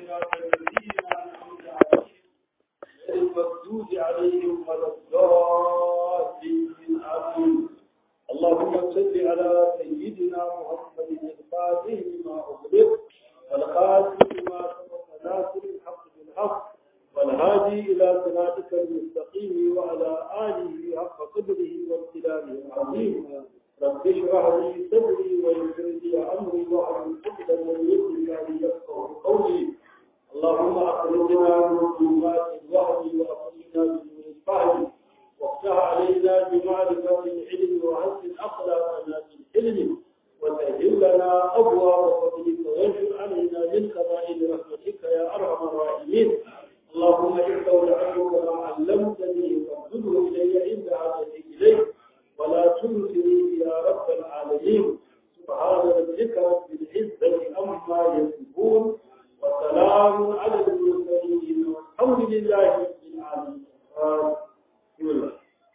صراط الذين أنعمت عليهم غير المغضوب عليهم ولا الضالين آمين اللهم صل على سيدنا محمد الفاتح لما أغلق والخاتم لما سبق ناصر الحق بالحق والهادي إلى صراطك المستقيم وعلى آله حق قدره وامتلاله العظيم رب اشرح لي صدري ويسر لي أمري واحلل عقدة من لساني يفقهوا قولي اللهم أخرجنا من ظلمات الوهم وأخرجنا من نور الفهم وافتح علينا بمعرفة العلم وحسن أخلاقنا بالعلم وسهل لنا أبواب فضلك وانشر علينا من خزائن رحمتك يا أرحم الراحمين اللهم استودعتك ما علمتني فاردده إلي عند عادتي إليك ولا تنسني يا رب العالمين سبحان ربك رب العزة عما يصفون وسلام على المرسلين والحمد لله رب العالمين بسم الله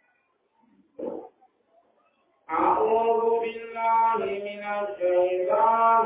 أعوذ بالله من الشيطان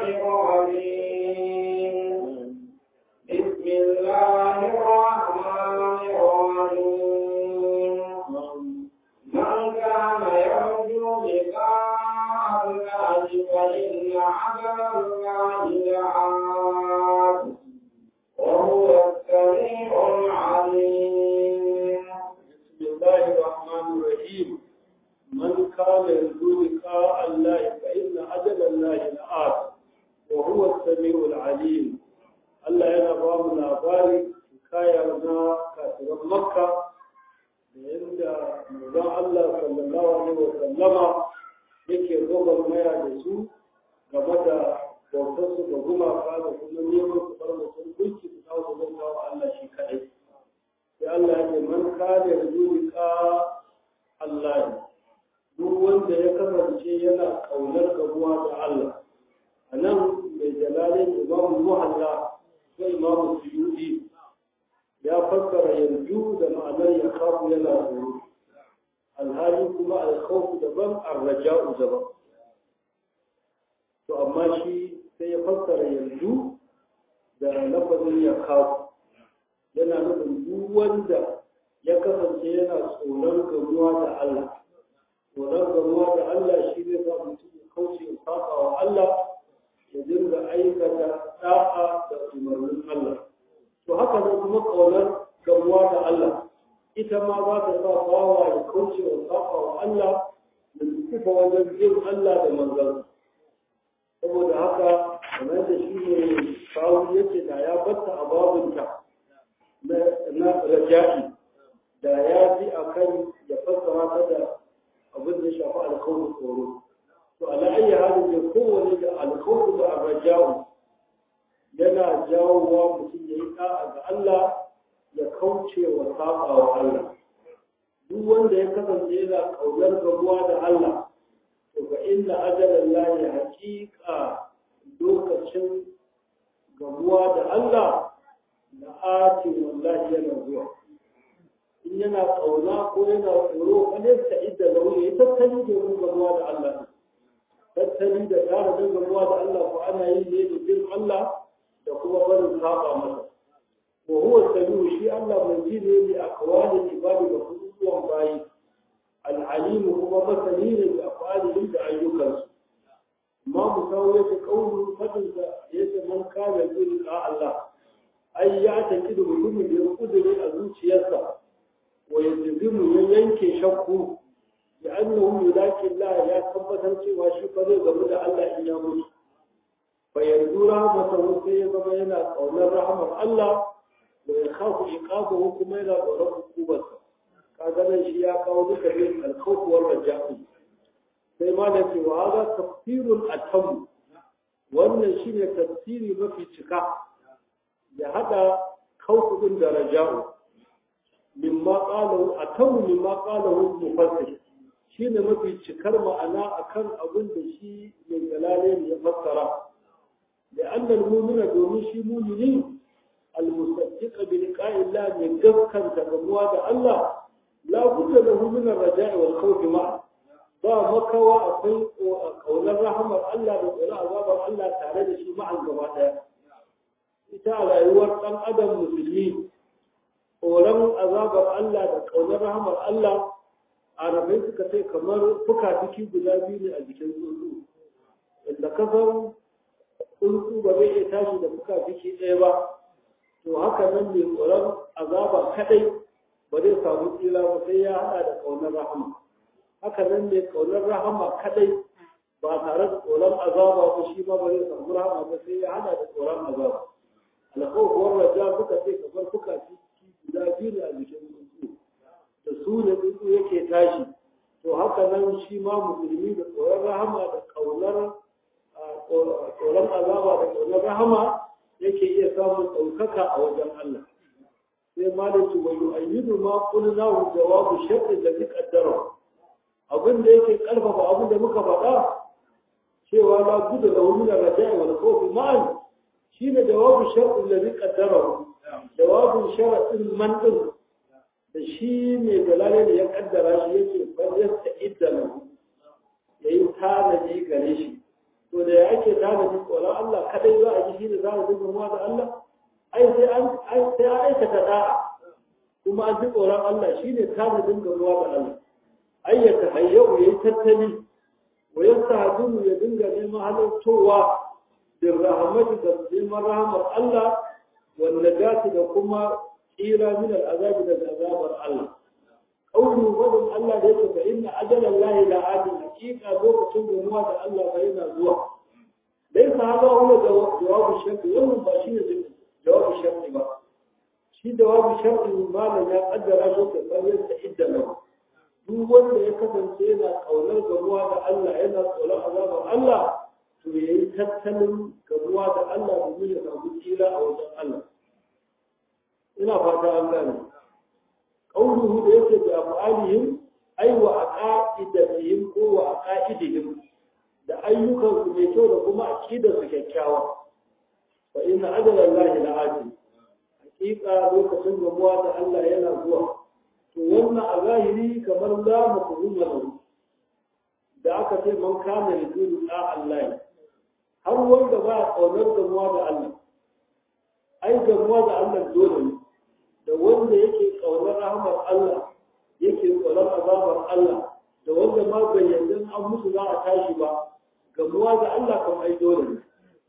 الرجيم بسم الله الرحمن الرحيم من كان يرجو لقاء الله فإن عمل الله لآت وهو السميع العليم بسم الله الرحمن الرحيم من كان يرجو لقاء الله فإن أجل الله لآت وهو السميع العليم Allah yana ba mu labari kaya na kafiran Makka da yadda manzon Allah sallallahu alaihi wa sallama yake gobar maya da su game da bautar su da gumaka da kuma neman su bar mutum gunki su kawo su bauta wa Allah shi kadai. Sai Allah ya ce man kana yarjuka Allah duk wanda ya kasance yana kaunar gabuwa da Allah. A nan mai jalalin Imam Muhalla ko imamu suyudi ya fassara yanzu da ma'anar ya kafu yana tsoro alhali kuma alkhawfu daban arraja'u daban to amma shi sai ya fassara yanzu da lafazin ya kafu yana nufin duk wanda ya kasance yana tsoron gamuwa da Allah tsoron gamuwa da Allah shi zai sa mutum ya kauce ya saba wa Allah ya dinga aikata da'a da umarnin Allah. To haka nan kuma ƙaunar gamuwa da Allah, ita ma za ta sa bawa ya kauce wa safa wa Allah da kufa wajen jin Allah da manzan. Saboda haka, kamar da shi ne kawo yake da ya batta a babinta na raja'i da ya fi a kan ya fassara ta da abin da shafi alkawar tsoro. to ala ayi halin da kowane da alkhawfu da arraja'u yana jawowa mutum ya yi da'a ga Allah ya kauce wa saba wa Allah duk wanda ya kasance yana kaunar gabuwa da Allah to ga inna ajalan lahi haqiqa lokacin gabuwa da Allah na ati wallahi yana zuwa in yana kauna ko yana tsoro wani ta idda lauye ya tattali domin gabuwa da Allah tattali da tara dangarwa da Allah ko ana yi ne da bin Allah da kuma barin saba masa wa huwa samiu shi Allah mai ji ne da akwalin ibadi da kuduwan bayi al'alimu kuma masani ne da akwalin da ayyukansu amma mu kawo yake kaulu fadin da yake man kana bin ka Allah ai ya taki da mutumin da ya kudure a zuciyarsa wa yanzu ya yanke shakku لأنه يلاقي الله يا ثبت cewa shi fa zai gamu da Allah in ya mutu fa yarju rahmatahu sai ya zama yana kaunar rahmar Allah wa ya khafu iqabahu kuma yana tsoron hukumarsa kaga nan shi ya kawo duka bin alkhawf wal raja'u sai ma da cewa hada tafsirul atam wannan shine tafsiri mafi cika ya hada khawf din da raja'u mimma qalahu atam mimma qalahu mufassir shi ne mafi cikar ma'ana akan abin da shi mai galale ne ya fassara da annal mumina domin shi mumini almusaddiqa bi liqa'illah mai gaskanta gamuwa da Allah la budda lahu min ar-raja'i wal khawf ma'a ba makawa akwai kaunar rahamar Allah da tsoron azabar Allah tare da shi ma'an gaba daya ita a rayuwar ɗan adam musulmi tsoron azabar Allah da ƙaunar rahamar Allah arabai suka ce kamar fuka-fiki guda biyu ne a jikin tsuntsu inda kasar tsuntsu ba zai iya tashi da fuka-fiki ɗaya ba to haka nan mai tsoron azaba kadai ba zai samu tsira ba sai ya hada da ƙaunar rahama haka nan mai ƙaunar rahama kadai ba tare da tsoron azaba ba shi ma ba zai samu rahama ba sai ya hada da tsoron azaba alƙawarin raja suka ce kamar fuka-fiki guda biyu ne a jikin tsuntsu da su ne tsuntsu yake tashi to haka nan shi ma musulmi da tsoron rahama da ƙaunar tsoron azaba da ƙaunar rahama yake iya samun ɗaukaka a wajen Allah sai malaki wa yu'ayyidu ma qulnahu jawabu shartin da bi qaddara abin da yake karfafa abin da muka faɗa cewa la budda lahu min ar-raja'i wal khawf ma'an shine jawabu shartin da bi qaddara jawabu sharatin man din da shi ne dalale da ya kaddara shi yake bayyana idda lahu yayi tanadi gare shi to da ya ake tanadi tsoron Allah kadai za a ji shi da za a dinga muwa da Allah ai sai an sai an aikata da'a kuma an ji tsoron Allah shi ne tanadin gamuwa da Allah ai ya tahayyau yayi tattali wa yastahdimu ya dinga neman halartowa da rahmatu da neman rahmar Allah wal najati da kuma tsira min al'azabi daga azabar Allah قوله فضل الله ليس فإن أجل الله لا عادل حقيقة ذوق تنظر مواد الله فإن زوا ليس هذا هو جواب الشرط وهم باشين جواب الشرط ما شي جواب الشرط ما لا يقدر أشوك فليستعد له duk wanda ya kasance yana kaunar gamuwa da Allah yana tsoron azabar Allah to ya yi tattalin gamuwa da Allah domin ya samu tsira a wajen Allah ina fata an gane قوله ليس بأفعالهم أي وعقائدهم هو وعقائدهم da ayyukansu mai kyau da kuma aƙidarsu kyakkyawa fa inna ajala Allah la ajil hakika lokacin gamuwa da Allah yana zuwa to wannan a zahiri kamar la mafhuma lahu da aka ce man kana yudu da Allah har wanda ba kaunar gamuwa da Allah ai gamuwa da Allah dole ne da wanda yake ƙaunar rahmar Allah yake tsoron azabar Allah da wanda ma bai yarda an musu za a tashi ba gamuwa ga Allah kan ai dole ne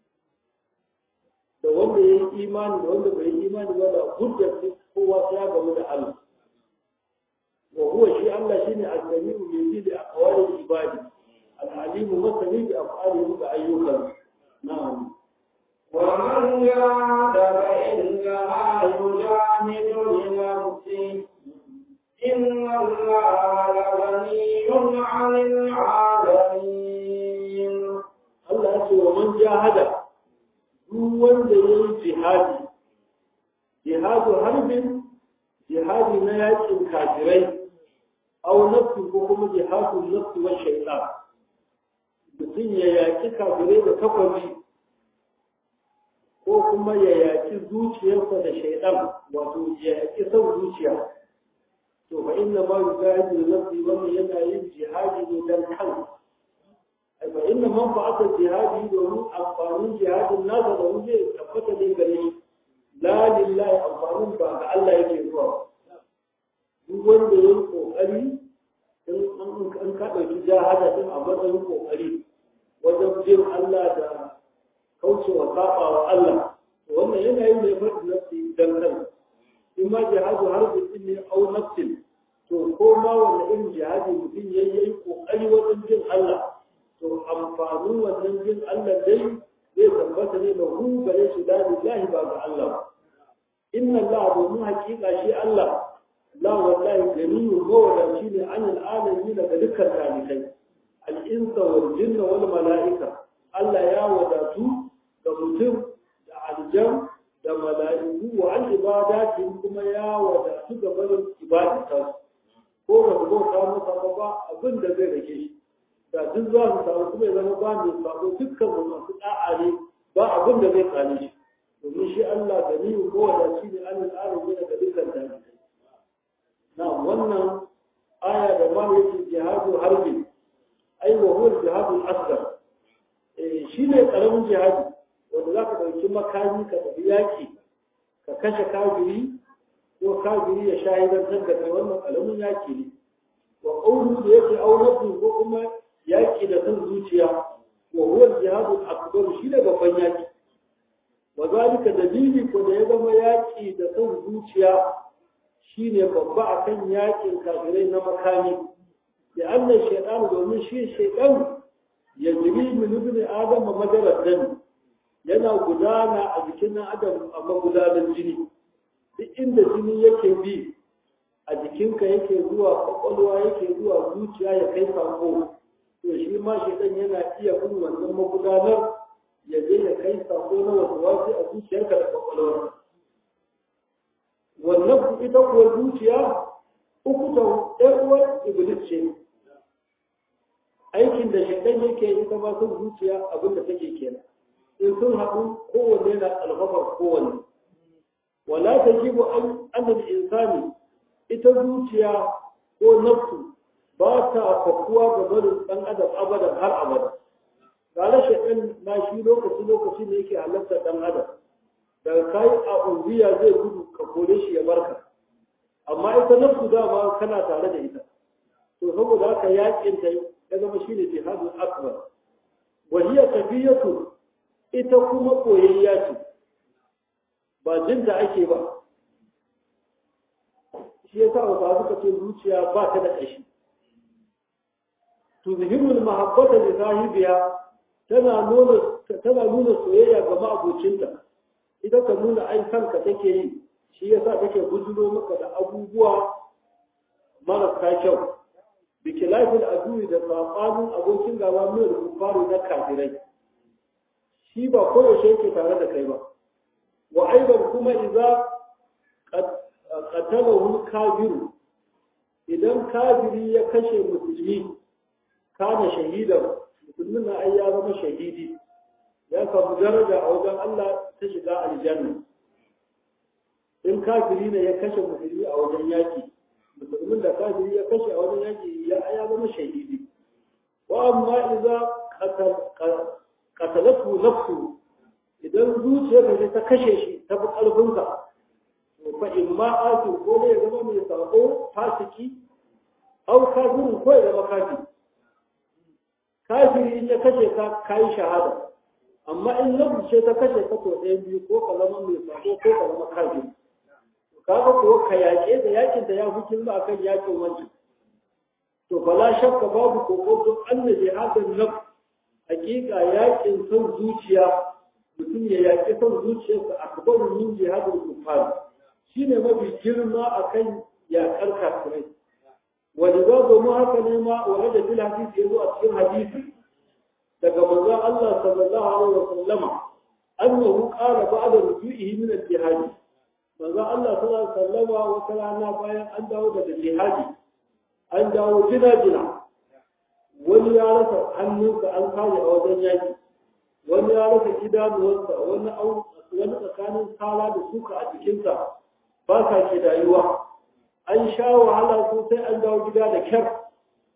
da wanda ya yi imani da wanda bai yi imani ba da hujjar kowa ya gamu da Allah wa huwa shi Allah shine al-sami'u bi bi aqwali ibadi al-alimu masani bi af'alihi da ayyukan na'am ومن جاهد فإنما يجاهد لنفسه إن الله لغني عن العالمين Allah ya ce wa man jahada duk wanda ya yi jihadi jihadu harbin jihadi na yakin kafirai au nafsi ko kuma jihadu nafsi wa shaitan mutum ya yaki kafirai da takwabi ko kuma ya yaki zuciyarsa da shaidan wato ya yaki son zuciya to fa inna ma yujahidu nafsi wannan yana yin jihadi ne dan kansa ai fa inna man fa'ata jihadi domin amfanin jihadin nasa da wani zai tabbata ne gare shi la lillahi amfanin ba ga Allah yake zuwa duk wanda ya yi kokari in ka ɗauki jihada din a matsayin kokari wajen bin Allah da kaucewa saba wa Allah wannan yana yin da ya faɗi nafsi dan kan in ma jihadu har bi ne au nafsin to ko ma wanda irin jihadi mutum ya yi kokari wajen jin Allah to amfanin wannan jin Allah dai zai tabbata ne da hu gare shi da lillahi ba ga Allah inna Allah domin hakika shi Allah la wallahi ganiyyu mawadaci ne anil alamin daga dukkan talikai al-insa wal jinna wal mala'ika Allah ya wadatu ga mutum da aljan da mala'iku wa an ibadati kuma ya wadatu ga barin ibadata ko ba su bauta masa ba ba abin da zai rage shi da duk za su samu kuma ya zama ba mai sabo dukkan mu masu da'a ne ba abin da zai tsane shi domin shi Allah da ni ko wadaci ne an al'adun ne daga dukkan jami'ai na wannan aya da ma yake jihadu harbi ai wa huwa jihadu asghar shi ne karamin jihadi wanda za ka ɗauki makami ka tafi yaƙi ka kashe kafiri ko kafiri ya shahidantar da kai wannan ƙaramin yaƙi ne wa ƙaunu da yake aunatu ko kuma yaƙi da son zuciya wa huwa jihadu akbar shi da babban yaƙi wa zalika dalili ko da ya zama yaƙi da son zuciya shine babba akan yaƙin kafirai na makami da annan shaitan domin shi shaitan ya jiri min ibn adam madarar dani yana gudana a jikin nan adam a magudanar jini duk inda jini yake bi a jikinka yake zuwa kwakwalwa yake zuwa zuciya ya kai sako to shi ma shaitan yana iya bin wannan magudanar ya je ya kai sako na wasu wasu a zuciyarka da kwakwalwar wannan ita kuwa zuciya uku ta ɗan uwar iblis ce aikin da shaitan yake ita ma sun zuciya abin da take kenan in sun haɗu kowanne na alfafar kowanne wala ta jibo an annal insani ita zuciya ko nafsu ba ta fakuwa ga barin ɗan adam abadan har abada tare shaitan na shi lokaci lokaci ne yake halartar ɗan adam daga kai a unziya zai gudu ka kore shi ya barka amma ita nafsu dama kana tare da ita to saboda haka yakin ta ya zama shine jihadul akbar wa hiya tafiyatu ita kuma koyayya ce ba jinta ake ba shi yasa ba suka ce zuciya ba ta da kashi tuzhirul mahabbata li sahibiha tana nuna tana nuna soyayya ga ma'abocinta ita ka nuna ai kanka take yi shi yasa take bujuro maka da abubuwa marasa kyau bikilafin aduwi da saɓanin abokin gaba mai rufaru na kafirai shi ba koyaushe yake tare da kai ba wa aibar kuma iza qatalahu kafiru idan kafiri ya kashe musulmi kana shahidan musulmin na ai ya zama shahidi ya samu daraja a wajen Allah ta shiga aljanna in kafiri ne ya kashe musulmi a wajen yaki musulmin da kafiri ya kashe a wajen yaki ya ya zama shahidi wa amma idza qatalatu nafsu idan zuciyarka ce ta kashe shi ta fi ƙarfinsa to fa in ma asu ko ne ya zama mai sako fasiki au kafirin ko ya zama kafiri kafiri in ya kashe ka kayi shahada amma in nafsu ce ta kashe ka to ɗayan biyu ko ka zama mai sako ko ka zama kafiri kaga kuwa ka yaƙe da yakin da ya fi girma akan yakin wancan to bala shakka babu kokoto anna jihadin nafs hakika yakin son zuciya mutum ya yaƙi son zuciyarsa akbar min jihadin kufar shine mafi girma akan yaƙar kafirai wani za domin haka ne ma wa da fil hadisi yazo a cikin hadisi daga manzon Allah sallallahu alaihi wa sallama annahu qala ba'da ruju'ihi min al-jihad manzo Allah sallallahu alaihi wasallama wata rana bayan an dawo daga jihadi an dawo jina-jina wani ya rasa hannunsa an kare a wajen yaki wani ya rasa idanuwarsa wani wani tsakanin sala da suka a jikinsa ba sa ke dayuwa an sha wahala sosai an dawo gida da kyar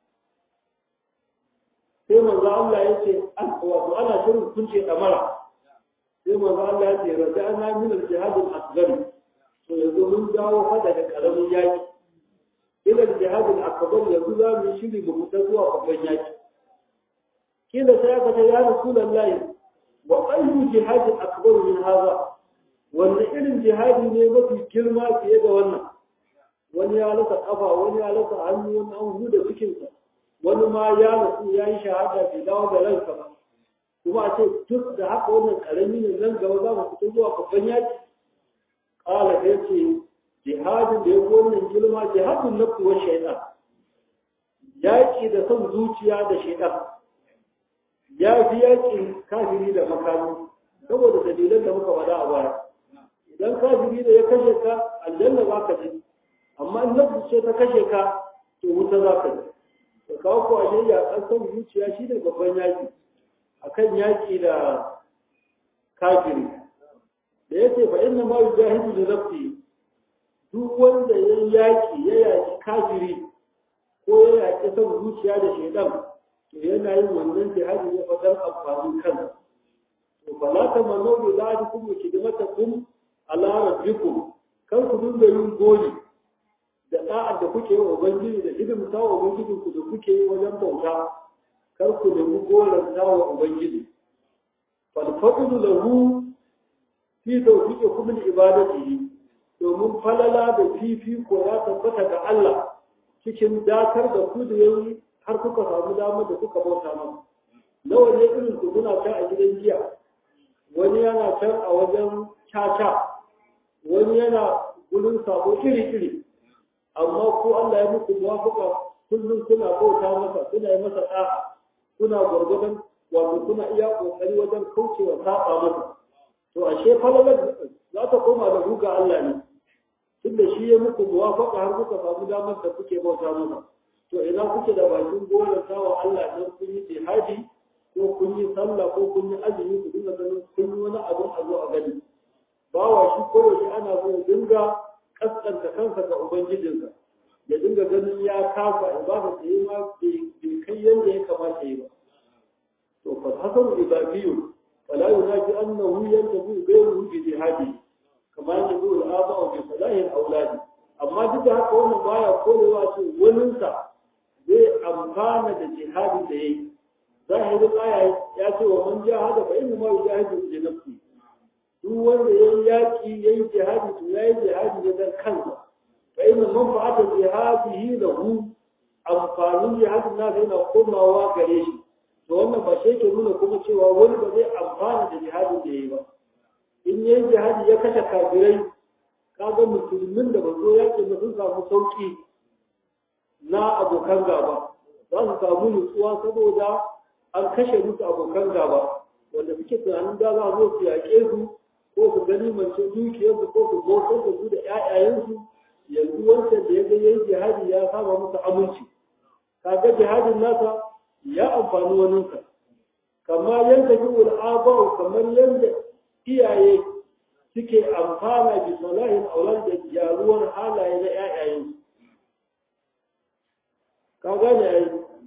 sai manzo Allah ya ce wato ana shirin kunce damara sai manzo Allah ya ce rada ana min al-jihad al-asghar to yanzu mun dawo fa daga karamin yaki ila jihad al-akbar yanzu za mu shiri mu fita zuwa babban yaki kila sai aka ce ya rasulullahi wa ayyu jihad akbar min hadha wannan irin jihadi ne mafi girma fiye da wannan wani ya rasa kafa wani ya rasa hannu wani an huda cikinsa wani ma ya rasu ya yi shahada bai dawo da ransa ba kuma a ce duk da haka wannan karami ne nan gaba za mu fita zuwa babban yaki ƙala ya ce jihadin da ya fi wannan girma jihadin nafsu wa shaitan yaƙi da son zuciya da shaitan ya fi yaƙin kafiri da makami saboda dalilan da muka faɗa a baya idan kafiri da ya kashe ka aljanna za ka je amma in nafsu ce ta kashe ka to wuta za ka je da kawo ko ashe ya kan son zuciya shi ne babban yaƙi akan yaƙi da kafiri da ya ce fa inna ma yujahidu li nafsi duk wanda ya yaƙi ya yaƙi kafiri ko ya yaƙi son zuciya da shaidan to yana yin wannan jihadi ne fa dan amfanin kansa to fala tamannu bi zalikum wa kidmatakum ala rabbikum kan ku dinga yin goli da da'ar da kuke yi wa ubangiji da hidimta wa ubangiji ku da kuke yi wajen bauta kar ku nemi golan wa ubangiji falfadlu lahu fi tawfiqikum li ibadatihi domin falala da fifiko ya tabbata ga Allah cikin dakar da ku da yayi har kuka samu damar da kuka bauta masa nawa ne irin ku kuna can a gidan jiya wani yana can a wajen caca wani yana gurin sabo iri-iri amma ko Allah ya muku muwafaka kullum kuna bauta masa kuna yi masa da'a kuna gwargwadon wato kuna iya kokari wajen kaucewa saba masa to ashe falalar za ta koma da ku ga Allah ne tunda shi ya muku muwafaka har kuka samu damar da kuke bauta masa to ina kuke da bakin goyon wa Allah dan kun yi jihadi ko kun yi sallah ko kun yi azumi ku dinga ganin kun yi wani abin a zo a gani bawa shi koyaushe ana so ya dinga kaskanta kansa ga ubangijinsa ya dinga ganin ya kafa ibada da yi ma bai kai yadda ya kamata yi ba to fa hasan ibadiyyu fala yunaji annahu yantabi ghayruhu bi jihadi kama yanzu al-aba wa bi salahi al-awladi amma duk da haka wannan baya korewa ce waninsa zai amfana da jihadi da yayi zahirin aya ya ce wa man jahada fa inna ma yujahidu li nafsi duk wanda yayi yaki yayi jihadi to yayi jihadi ne dan kansa fa inna manfa'ata jihadihi lahu amfanin jihadin nasa yana komawa gare shi to wannan ba shi ke nuna kuma cewa wani ba zai amfana da jihadin da yayi ba in yayi jihadi ya kashe kafirai kaga musulmin da ba zo yakin da sun samu sauki na abokan gaba za su samu nutsuwa saboda an kashe musu abokan gaba wanda suke tunanin da za zo su yaƙe su ko su gani mace dukiyarsu ko su bautar da su da ƴaƴayensu yanzu wancan da ya ga yayi jihadi ya saba musu aminci kaga jihadin nasa ya amfani waninsa kamar yadda bi ul'aba'u kamar yadda iyaye suke amfana bi salahin aulad da gyaruwar halaye na ƴaƴayensu ka gane ai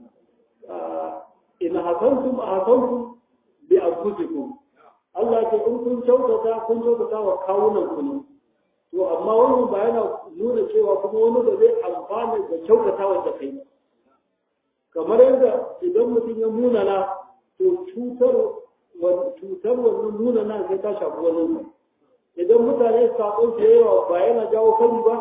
in hasantum hasantum bi anfusikum Allah ce in kun kyautata kun kyautata wa kawunan ku ne to amma wannan ba yana nuna cewa kuma wani ba zai amfana da kyautata wa kai kamar yadda idan mutum ya munana to cutar cutar wannan munana sai ta shafi wani idan mutane sakon su yawa ba yana jawo kari ba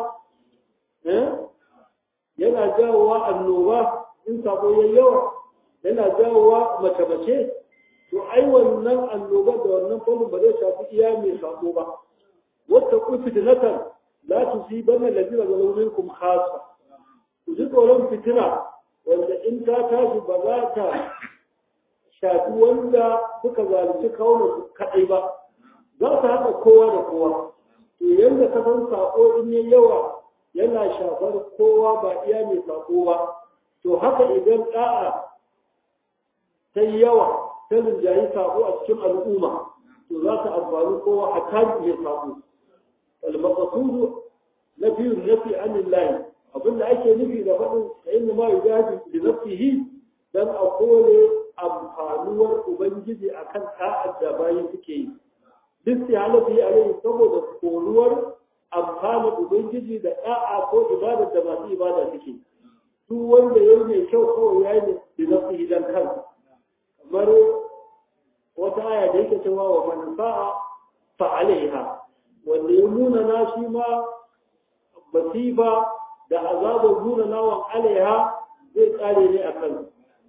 yana jawowa annoba in sako yayi yawa yana jawowa mace-mace to ai wannan annobar da wannan fannin ba zai shafi iya mai sako ba wata ku fitnatan la tusibanna alladhina zalamu minkum khassa ku ji tsoron fitina wanda in ta tashi ba za ta shafi wanda suka zalunci kawunan su kadai ba za ta haɗa kowa da kowa to yanda ka san sako in yayi yawa yana shafar kowa ba iya mai sako ba to haka idan da'a ta yi yawa ta rinjayi sako a cikin al'umma to za ta amfani kowa a taji mai sako al-maqsudu nafi nafi anillahi abinda ake nufi da faɗin da inna ma yujahidu bi nafsihi dan a kore amfanuwar ubangiji akan ta'ad da bayi suke yi duk sai halafi alaihi saboda koruwar amfanin ubangiji da da'a ko ibadar da masu ibada suke duk wanda ya yi mai kyau kawai ya yi da nafsihi dan kansa kamar wata aya da yake cewa wa man sa'a fa alaiha wanda ya nuna na shi ma basifa da azabar nuna nawan alaiha zai tsare ne a kan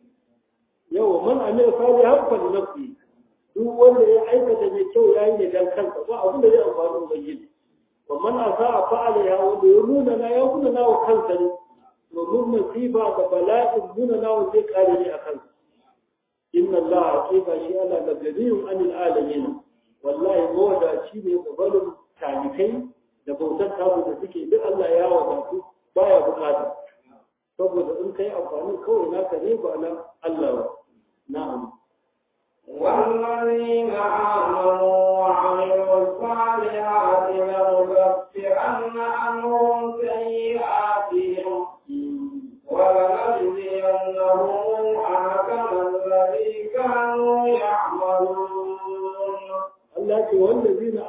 yau man amir salihan fa li nafsi duk wanda ya aikata mai kyau ya yi ne dan kansa ba abin da zai amfani ubangiji wa man asa'a fa alaiha wanda ya nuna na ya nuna nawa kansa ne domin masifa da bala'in nuna nawa zai kare ne a kansa inna Allah haqiqa shi Allah la ganiyun anil alamin wallahi mawadaci ne gabanin talikai da bautar tabu da suke duk Allah ya wadatu baya bukata saboda in kai amfani kawai naka ne ba na Allah ba na'am والذين آمنوا وعملوا الصالحات لنكفرن عنهم سيئاتهم ولنجزينهم أحسن الذي كانوا يعملون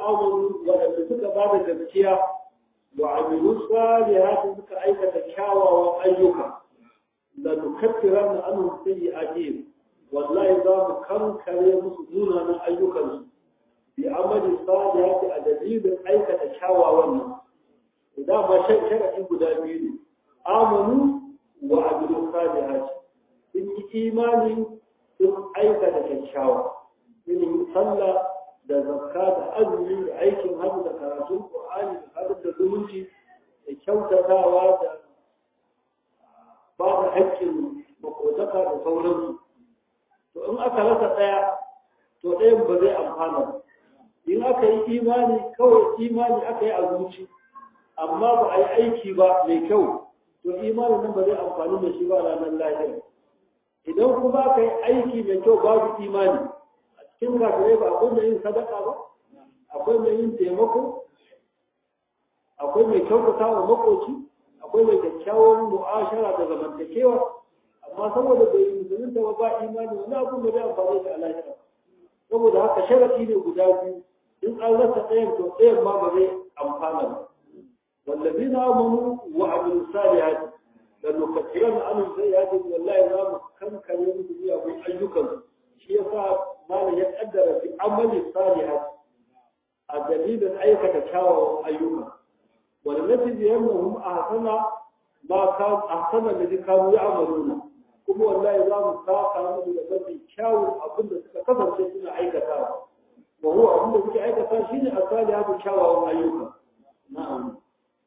amanu waɗanda suka ba da gaskiya wa amilu salihati suka aikata kyawawan ayyuka la nukaffiranna anhum sayyi'atihim wallahi za mu kankare musu munanan ayyukansu bi amali salihati a dalilin aikata kyawawan nan idan ba sharadi guda biyu ne amanu wa amilu salihati sun yi imani sun aikata kyakkyawa yin sallah da zakka da azumi da aikin hajji da karatun qur'ani da hadin da zumunci da kyautatawa da ba da haƙƙin makotaka da sauransu to in aka rasa ɗaya to ɗayan ba zai amfana ba in aka yi imani kawai imani aka yi a zuci amma ba a yi aiki ba mai kyau to imanin nan ba zai amfani da shi ba ranar lahira idan kuma aka yi aiki mai kyau babu imani a cikin kafirai ba akwai mai yin sadaka ba akwai mai yin taimako akwai mai kyautata wa makoci akwai mai kyakkyawan mu'ashara da zamantakewa amma saboda bai yi musulunta ba ba imani wani abu da zai amfani da alahira saboda haka sharafi ne guda biyu in an rasa ɗayan to ɗayan ma ba zai amfana ba والذين آمنوا وعملوا الصالحات لنكفرن عنهم سيئاتهم والله لا كم كان يوم أبو أيكم شيء ما لا يقدر في عمل الصالحات الدليل أيك تشاور أيكم ولنجزينهم أحسن ما كان أحسن الذي كانوا يعملون kuma wallahi za mu saka musu da mafi kyawun abin da suka kasance suna aikatawa wa huwa abin da suke aikata shine asalihatu kyawawan ayyuka na'am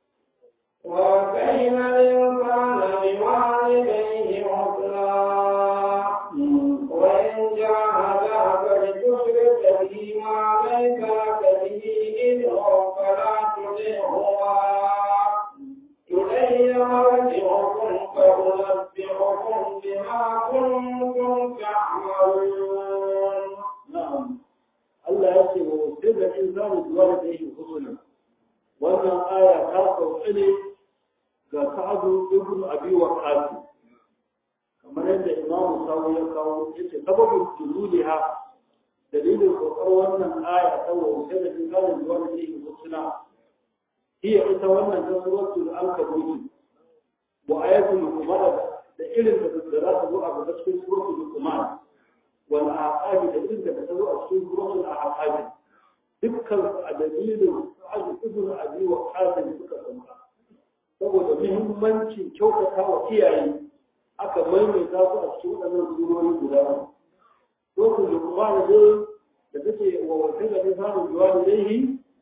وكيل الإنسان بوالديه حسنا وإن جاهداك لتشرك به ما ليس لك به علم فلا تطعهما إلي مرجعكم فأنبئكم بما كنتم تعملون نعم الله يسمى سر الإنسان بوالديه حسنا wannan aya ta sauƙi ne ga sa'adu ibn abi waqas kamar yadda imamu sawu ya kawo yace sababin tululiha dalilin kokar wannan aya ta wuce da inganin zuwa da yake husna hiya ita wannan ta suratul ankabut wa ayatul luqman da irin da za ta zo a gaba cikin suratul luqman wal aqabi da irin da ta zo a cikin suratul aqabi dukkan su a dalilin sa'adu ibn abi wa qasim suka sauka saboda muhimmancin kyautata wa iyaye aka maimaita su a cikin waɗannan surori guda uku suratul luqman dai da take wa wata da nisanin juwalidaihi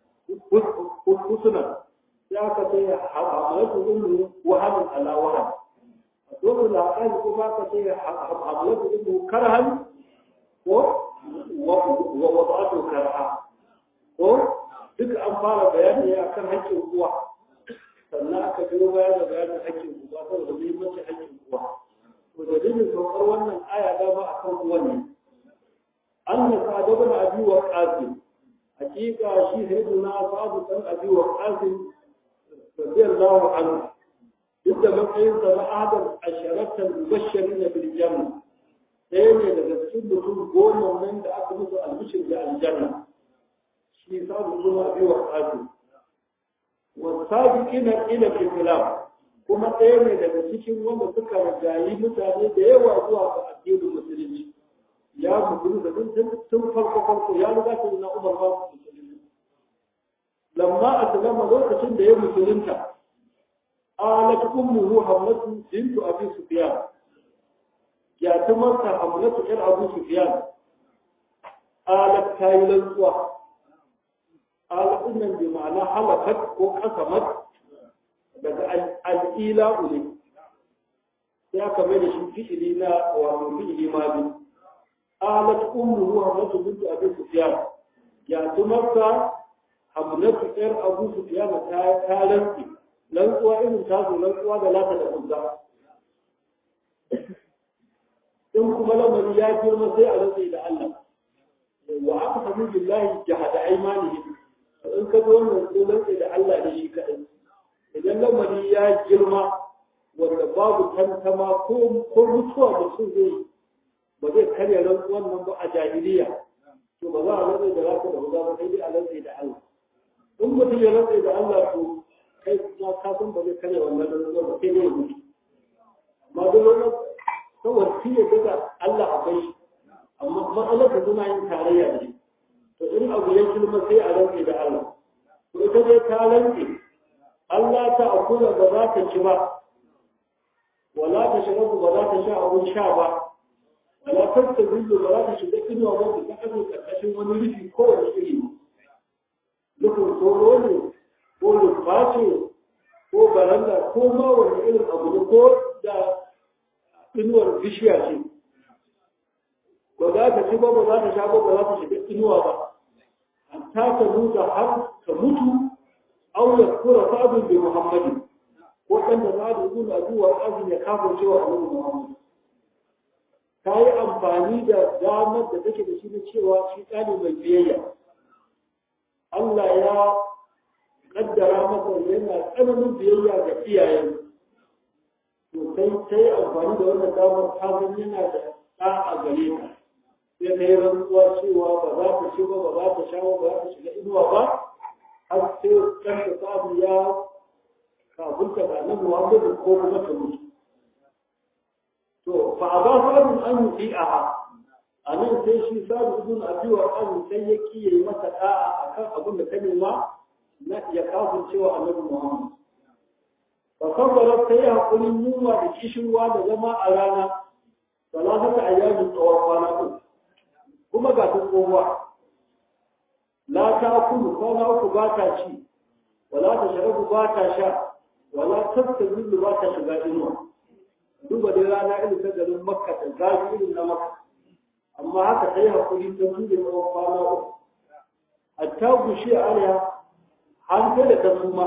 husna ya aka ce hamalatu ummu wahamin ala waham a suratul aqab kuma aka ce hamalatu ummu karhan ko wa wada'atu karha ko duka an fara bayani a kan haƙƙin uwa sannan aka biyo baya da bayanin haƙƙin uwa saboda muhimmancin haƙƙin uwa to dalilin saukar wannan aya dama a kan uwa ne an na sa'adu bin abi wa qasim hakika shi sayyiduna sa'adu dan abi wa qasim radiyallahu anhu duk da matsayin sa na adam asharatan mubashirin bil janna ɗaya ne daga cikin mutum goma nan da aka musu albishir da aljanna shi sabu zuwa bi wa qasim wa sabiqina ila al-islam kuma ɗaya ne daga cikin wanda suka rajayi mutane da yawa zuwa ga addinin musulunci ya musulun da tun farko farko ya riga ta na umar ba musulunci lamma aslama lokacin da ya musulunta alat ummuhu hamlatu bintu abi sufyan ya tumarta hamlatu ɗan abu sufyan alat ta yi lantsuwa alaƙun nan bi ma'ana halakat ko kasamat daga al'ila ne sai aka mai da shi fi'ili na wato fi'ili ma bi alat ummu hamnatu bintu abi sufyan ya tumarta hamnatu yar abu sufyan ta ta rantsi rantsuwa irin ta zo rantsuwa da lata da uzza in kuma lamari ya girma sai a rantsi da Allah wa aqsamu billahi jahada aymanihim in ka zo wannan sunan da Allah da shi kaɗai idan lamari ya girma wanda babu tantama ko ko mutuwa mutum zai ba zai karya rantsuwan nan ba a jahiliya to ba za a rantsa da zaka da ba sai dai a rantsa da Allah in mutum ya rantsa da Allah to kai ya ka san ba zai kare wannan rantsuwa ba sai dai mutu amma duk wannan saboda shi ya daga Allah akwai shi amma matsalar da suna yin tarayya da shi to in abu ya kilma sai a rantsa da Allah to ita dai ta rantsa Allah ta akula ba za ta ci ba wala ta shirabu ba za ta sha abun sha ba wala ta tazillu ba za ta shiga inuwa ba ta kasance karkashin wani rufi kowane iri nufin tsoro ne ko rufa ce ko baranda ko ma wani irin abu ne ko da inuwar bishiya ce ba za ta ci ba ba za ta sha ba ba za ta shiga inuwa ba hatta ta mutu har ta mutu au ya kura sa'adun bi muhammadin ko ɗan da sa'adu ibn abi wa azin ya kafin cewa annabi muhammad ta yi amfani da damar da take da shi na cewa shi ɗani mai biyayya Allah ya kaddara masa yana tsananin biyayya ga iyayen to sai ta yi amfani da wannan damar ta san yana da ɗa a gare ka sai ta yi rantsuwa cewa ba za ta ci ba ba za ta sha ba ba za ta shiga inuwa ba har sai ɗan da sabu ya kafurta da annabi Muhammadu ko kuma ta mutu to fa aba sabun an yi a a nan sai shi sabu ibn abi wa an sai ya kiyaye mata da'a akan abin da ta nema na ya kafin cewa annabi Muhammad fa sabara sai hakurin yunwa da kishirwa da zama a rana salatata ayyamin tsawon kwana uku kuma ga ta tsohuwa la ta kulu kwana uku ba ta ci wala ta sharabu ba ta sha wala tattabilu ba ta shiga inuwa duba dai rana irin ta garin makka da zafi irin na makka amma haka ta yi hakuri ta su da tsawon kwana uku hatta gushi a alaya har sai da ta suma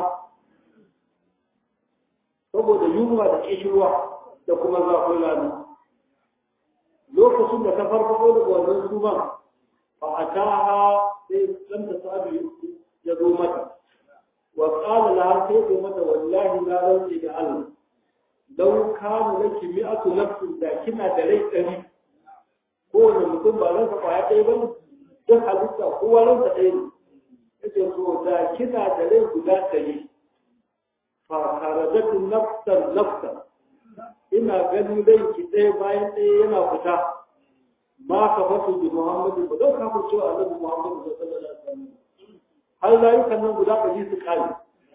saboda yunwa da kishirwa da kuma zafin rana lokacin da ta farfaɗo daga wannan suman fa a ta sai ɗan ta sabi ya zo mata وقال لها كيف متى والله لا رضي الله لو كان لك مئة نفس لكنها دليل أبي هو المتن بعدين فقاعد أيضا duk halitta kowa ransa ɗaya ne yake so da kina da rai guda ɗari fa karajatu nafsan nafsan ina ganin rai ki ɗaya bayan ɗaya yana fita ma ka fasu bi muhammadu ba don kafin cewa annabi muhammadu sallallahu alaihi wasallam har layukan nan guda ɗari su ƙare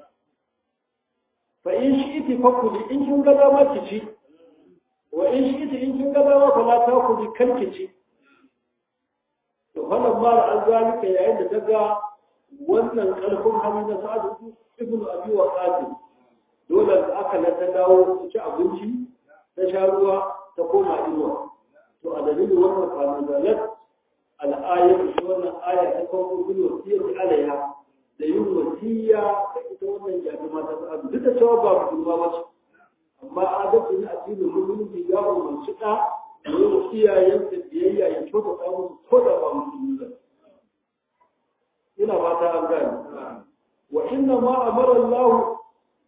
fa in shi iti fakuli in kin ga dama ki ci wa in shi iti in kin ga dama fa la ta kuli kan ki ci to wannan mara an zalika yayin da ta ga wannan ƙarfin hali na sa'ad ibn abi wa qasim dole da aka na ta dawo ta ci abinci ta sha ruwa ta koma inuwa to a dalilin wannan kwanan zalat al'ayar shi wannan aya ta kawo bin wasiyar alaiha da yin wasiya da ita wannan jami'a ta sa'adu duk da cewa ba musulma ba ce amma adalci na addinin musulunci ya umarci ɗa da yin iyayen da biyayya ya kyautata musu ko da ba musulmi ba ina fata an gane wa inna ma amara Allah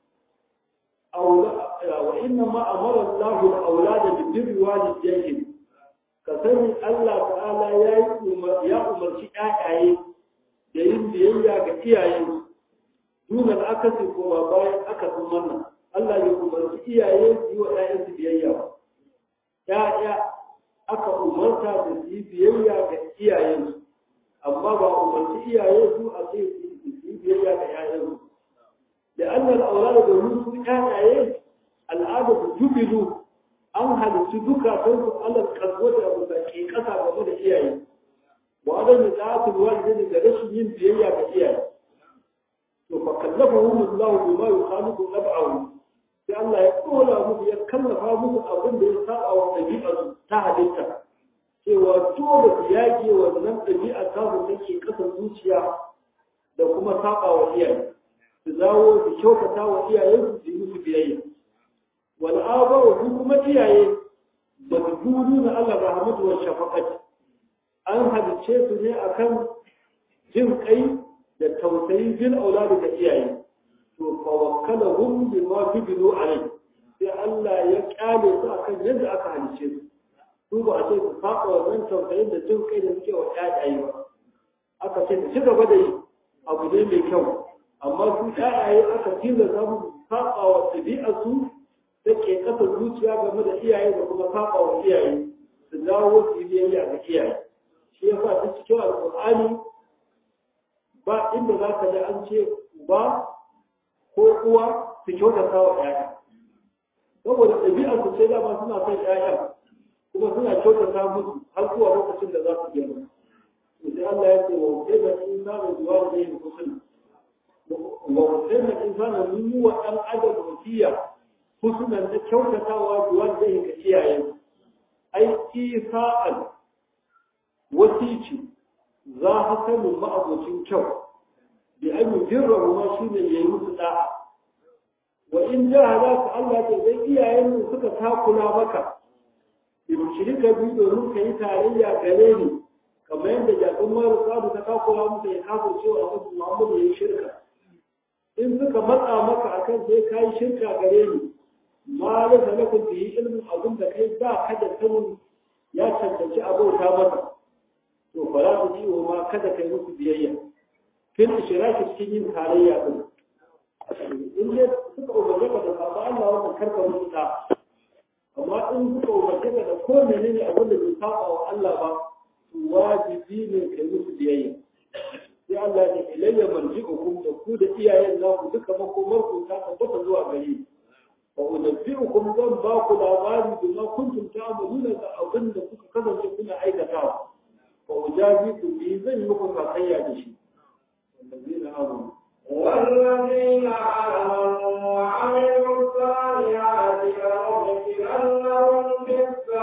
wa inna ma amara Allah al-awlada bi birri walidayhim ka sani Allah ta'ala ya umarci ƴaƴaye da yin biyayya ga iyayen dunan akasi kuma bayan akasin wannan Allah ya umarci iyaye su yi wa ƴaƴansu biyayya ba ƴaƴa aka umarta da su yi biyayya ga iyayensu amma ba umarci iyaye su a ce su yi biyayya ga ƴaƴansu da annal aulada da su ƴaƴaye al'ada jubilu an halittu duka sun su Allah kasbo da abu da ke kasa game da iyaye wa adam da ta'atul walidai da rashin yin biyayya ga iyaye to fa kallafahu Allah bima yukhalifu tab'ahu sai Allah ya kola musu ya kallafa musu abin da ya saba wa dabi'a ta halitta cewa dole su yage wannan dabi'a ta su take kasan zuciya da kuma saba wa iyaye su dawo su kyautata wa iyayensu su yi musu biyayya wal'aba wa kuma iyaye da gudu na Allah rahmatu wa shafaqati an halice su ne akan jin kai da tausayi bil auladi da iyaye to fa wakkalahum bima fidilu alai sai Allah ya kyale su akan yadda aka halice su su ba a ce su saba wannan tausayin da jin kai da suke wa ƴaƴaye ba aka ce su ci gaba da yi abu ne mai kyau amma su ƴaƴaye aka tilasta musu saba wa ɗabi'arsu da ke ƙasa zuciya game da iyaye da kuma saba wa iyaye su dawo su yi biyayya ga iyaye shi ya sa ta cikin alƙur'ani ba inda za ka ji an ce uba ko uwa su kyautata wa ƴaƴa saboda ɗabi'arsu sai dama suna son ƴaƴa kuma suna kyautata musu har zuwa lokacin da za su girma sai Allah ya ce wa wajeba insanu zuwa da yin husna wa wajeba insanu mun yi wa ɗan adam wasiya husnan da kyautatawa zuwa da yin ga iyayen ai isa'al wasici za hasanin ma'abocin kyau bi an yi jirrahu ma shi ne ya yi musu da'a wa in jahada ka Allah ce dai iyayen suka takula maka in shirka bi domin ka yi tarayya gare ni kamar yadda jakun mara sadu ta takura muka ya kafin cewa abu muhammadu ya yi shirka in suka matsa maka akan sai ka yi shirka gare ni ma da salakun da yi ilimin abin da kai ba ka da sanin ya cancanci abauta masa to fara su ji ma kada kai musu biyayya fil ishiraki cikin yin tarayya din in dai suka umarce ka da sabo Allah wannan karka musu da amma in suka umarce ka da ko menene abin da bai saba wa Allah ba wajibi ne ka musu biyayya sai Allah ya ilayya marji'ukum da ku da iyayen naku duka makomar ku ta tabbata zuwa gare wa unabbi'ukum zan ba ku labari bima kuntum ta'maluna da abin da kuka kasance kuna aikatawa wa ujazikum bi zan yi muku sakayya da shi wallazina amanu والذين آمنوا وعملوا الصالحات لندخلنهم في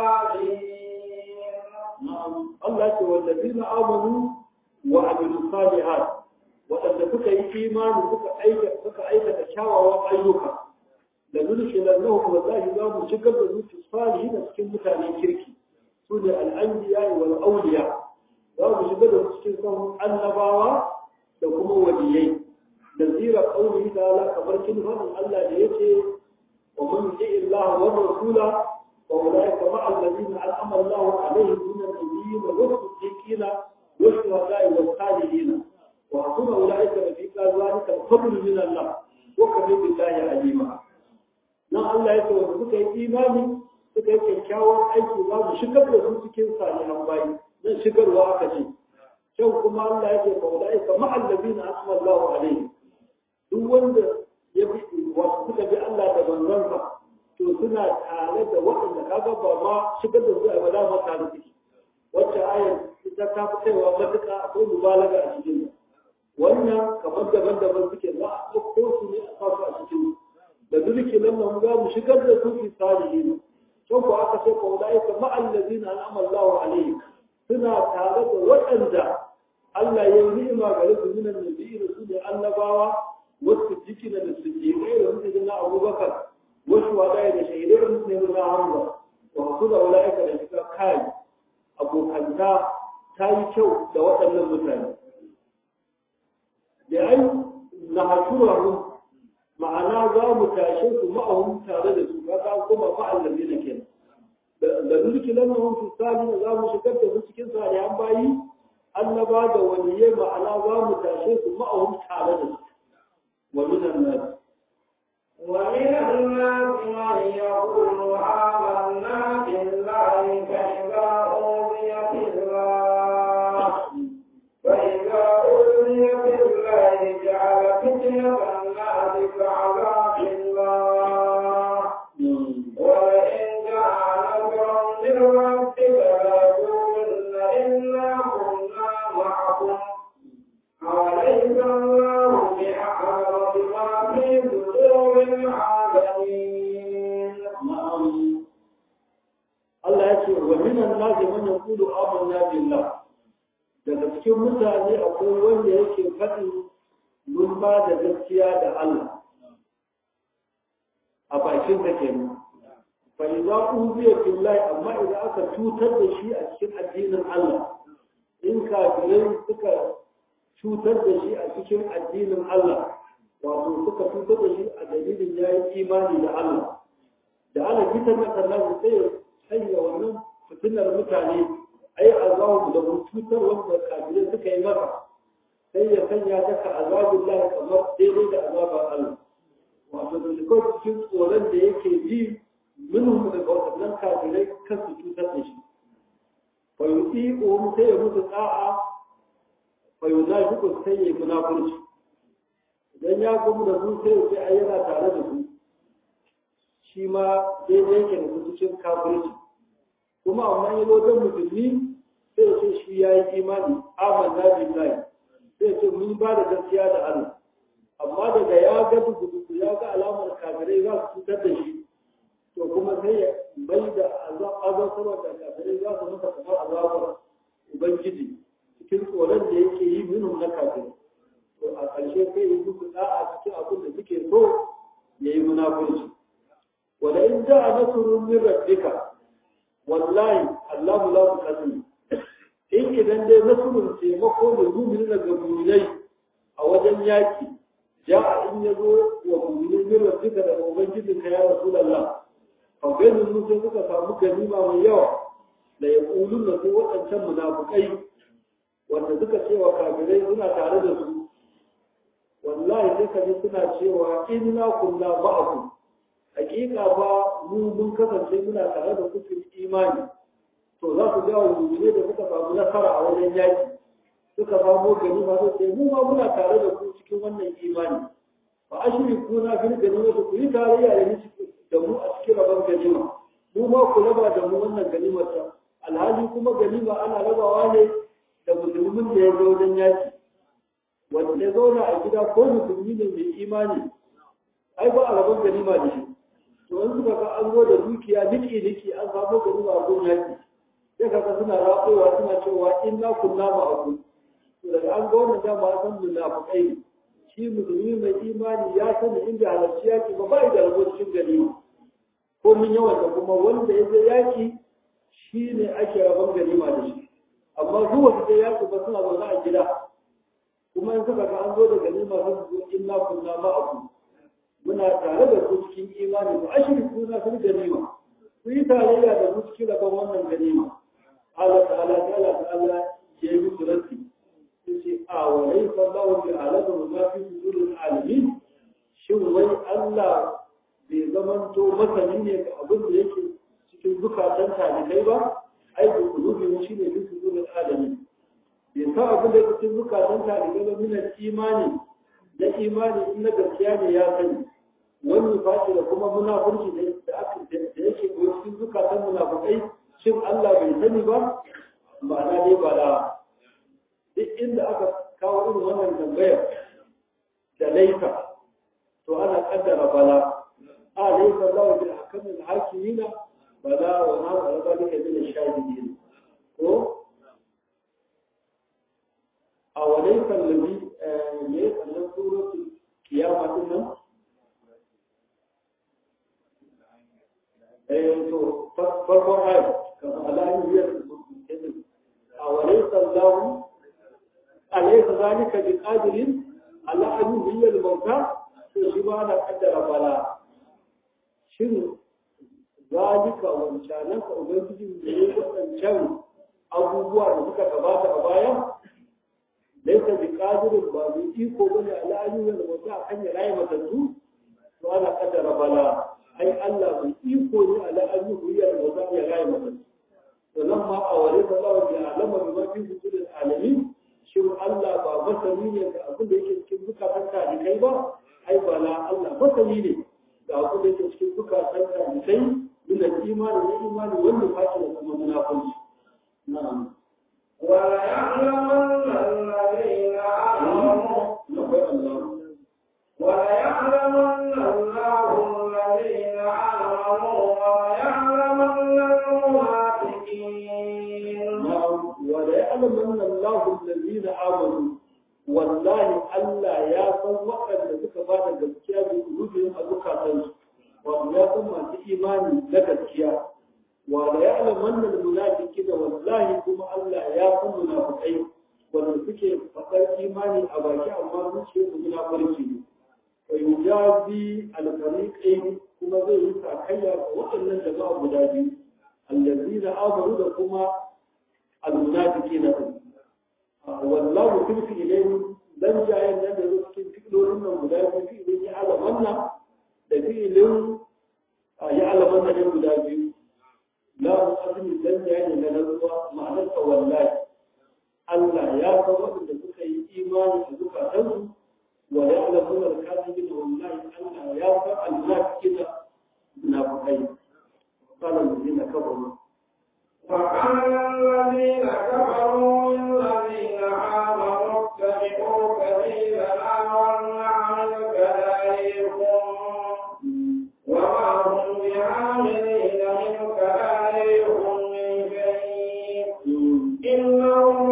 الصالحين na'am Allah ce wallazina amanu wa amilu salihat wadanda suka yi imani suka aikata suka aikata kyawawan ayyuka da nudkhilannahum wallahi za mu shigar da zuci salihin cikin mutanen kirki su ne al-anbiya wal awliya za mu shigar da su cikin sahun annabawa da kuma waliyai da zira qawli ta'ala kamar kin fadin Allah da yake wa man yuti Allah wa rasula وأولئك مع الذين أنعم الله عليهم من النبيين والصديقين والشهداء والصالحين وحسن أولئك رفيقا ذلك الفضل من الله وكفى بالله عليما nan Allah ya ce wanda suka yi imani suka yi kyakkyawan aiki za mu shigar da su cikin salihan bayi nan shigarwa aka ce can kuma Allah ya ce fa ulai ka ma'allabina asma Allahu alaihi duk wanda ya bi wasu suka bi Allah da manzansa to suna tare da waɗanda kaga ba ma shigar da su a bala ma tare da wacce ayar ita ta fi kaiwa matuƙa akwai mubalaga a cikin wannan kamar daban-daban suke za a ɗauko su ne a kasu a cikin da dulki nan nan za mu shigar da su fi salihin can ko aka ce ko da aika ma'allazina an'ama Allahu alaihi suna tare da waɗanda Allah ya yi ni'ima gare su minan nabiyyi da su ne annabawa wasu jikina da su je kai da su na Abubakar wasu wadaya da shahidai da su ne na Hamza wa su da ulaika da shiga kai abokanta ta yi kyau da waɗannan mutane da ai na hashurahum ma'ana za mu tashe su ma'ahum tare da su kaga kuma ma'allabi da kenan da mulki lanahum fi salih za mu shigar da su cikin salihan bayi annaba da waliyai ma'ana za mu tashe su ma'ahum tare da su wa minan nas ومن الناس من يقول آمنا بالله فإذا أوذي في الله فإذا أوذي في الله جعل فتنة الناس كعذاب الله ولئن جاء نصر من ربك ليقولن إنا كنا معكم أوليس الله بأعلم بما في صدور العالمين na'am Allah ya ce wa minan nas man yaqulu amanna billah daga cikin mutane akwai wanda yake faɗi mun ba da gaskiya da Allah a bakin sa kenan fa idza uziya billahi amma idan aka cutar da shi a cikin addinin Allah in kafirai suka cutar da shi a cikin addinin Allah wato suka cutar da shi a dalilin yayi imani da Allah da ana fitar da kallon sai ya sanya wannan fitinar mutane ai azawu da cutar wanda kafirai suka yi masa sai ya sanya ta ka azabin lahi kamar daidai da azabar Allah wato da shi cikin tsoron da yake ji minhum daga waɗannan kafirai kan su cutar da shi fa yuti um sai ya mutu da'a fa yunafiqu sai ya munafurci idan ya gumu da su sai ya ce ai yana tare da su shi ma daidai yake da su cikin kafirci kuma amma ya zo don musulmi sai ya ce shi ya yi imani amanna billahi sai ya ce mun ba da gaskiya da Allah amma daga ya ga dubu ya ga alamar kafirai za su cutar da shi to kuma sai ya bai da azabtarwa da kafirai za su masa kamar azabar ubangiji cikin tsoron da yake yi minhum na kafirai to a ƙarshe sai yi musu da'a cikin abin da suke so ya yi munafurci wala in ja'a nasrun min rabbika wallahi Allahu la tuqaddim in idan dai nasrun taimako da mu'minin daga mu'minai a wajen yaki ja'a in yazo wa mu'minin min rabbika da ubangijinka ya rasulullah faganin mutum suka samu ganima mai yawa da ya ƙulun da su waɗancan munafukai wanda suka cewa kafirai suna tare da su wallahi sai ka ji suna cewa inna kunna ma'akum hakika ba mu mun kasance muna tare da kufin imani to za su ga wani da suka samu nasara a wajen yaki suka samu ganima sai ce mu ma muna tare da ku cikin wannan imani fa ashriku na fil ganima ku yi tarayya da ni da mu a cikin rabon ganima mu ma ku raba da mu wannan ganimar ta alhali kuma ganima ana rabawa ne da musulmin da ya zo wajen yaki wanda ya zauna a gida ko musulmi ne mai imani ai ba a rabon ganima da shi to in suka ga an zo da dukiya niki niki an samu ganima a gun yaki sai kaga suna rafowa suna cewa inna kunna ma'akum to daga an ga wannan dama san munafiqai ne shi musulmi mai imani ya sani inda halarci yaki ba ba da rabo cikin ganima ko mun yawan da kuma wanda ya je yaki shi ne ake rabon ganima da shi amma su wasu je yaki ba suna zaune a gida kuma in suka ga an zo da ganima sun zo inna kunna ma'akum muna tare da ku cikin imani ba ashriku na fil ganima ku yi tarayya da mu cikin rabon wannan ganima Allah ta'ala ta'ala ta'ala ya yi musu rasi yace a wa laysa Allahu bi alamu ma fi suduril alamin shin wai Allah bai zamanto masani ne ga abin da yake cikin zukatan talibai ba ai da kulubi shi ne fi suduril alamin bai san abin da yake cikin zukatan talibai ba min imani na imani in na gaskiya ne ya sani wani fashi da kuma munafurci da aka da yake cikin zukatan munafukai shin Allah bai sani ba ma'ana dai ba da duk inda aka kawo irin wannan tambayar da laifa to ana kaddara bala a laifa za wa bil hakamin hakimina bala wa na wa zalika min shahidin ko a walaysa allazi ne kallon suratul kiyama din nan eh to farkon ayat kama alayin biyar أوليس الله أليس ذلك بقادر على أن يحيي الموتى شبه أنا قدر بلا شنو ذلك وانشانك وبنجي من وانشان abubuwa da suka gabata a baya laisa bi qadirin ba bi iko bane ala ayyukan da mutum akan ya rayu matattu to ana kaddara bala ai Allah bai iko ne ala ayyukan da mutum ya rayu matattu ولما أوليت الله بأعلم بما في وجود العالمين شو الله با مسلمي ne da abin da yake cikin zukatan talikai ba ai ba la Allah masani ne da abin da yake cikin zukatan talikai min al-imani da imani wanda ba shi da kuma munafiki na'am wa ya'lamanna alladhina amanu Allah wa ya'lamanna Allahu alladhina amanu wa ya'lamanna al-munafiqin وليعلمن الله الذين آمنوا والله ألا يا san waɗanda suka ba da gaskiya da rubin a zukatansu wato ya san masu imani na gaskiya wa la ya'lamanna al-munafiqina wallahi kuma Allah ya san munafiqai wanda suke faɗar imani a baki amma zuciyar su munafurci ne wa yujazi al-fariqain kuma zai yi sakayya ga waɗannan jama'a guda biyu allazina amanu da kuma المنافقين والله تلك إليه dan jayen nan da cikin fi'ilolin nan guda biyu fi'ilin ya alamanna da fi'ilin ya alamanna ne guda biyu la muqaddim dan jayen na rantsuwa ma'anar ta wallahi Allah ya san waɗanda suka yi imani da zukatansu wa ya alamuna da kafin wallahi Allah ya san almunafiqina munafiqai قال الذين كفروا وقال الذين كفروا للذين آمنوا اتبعوا سبيلنا ولنعمل كذلكم وما هم بعاملين من كذلكم من شيء إنهم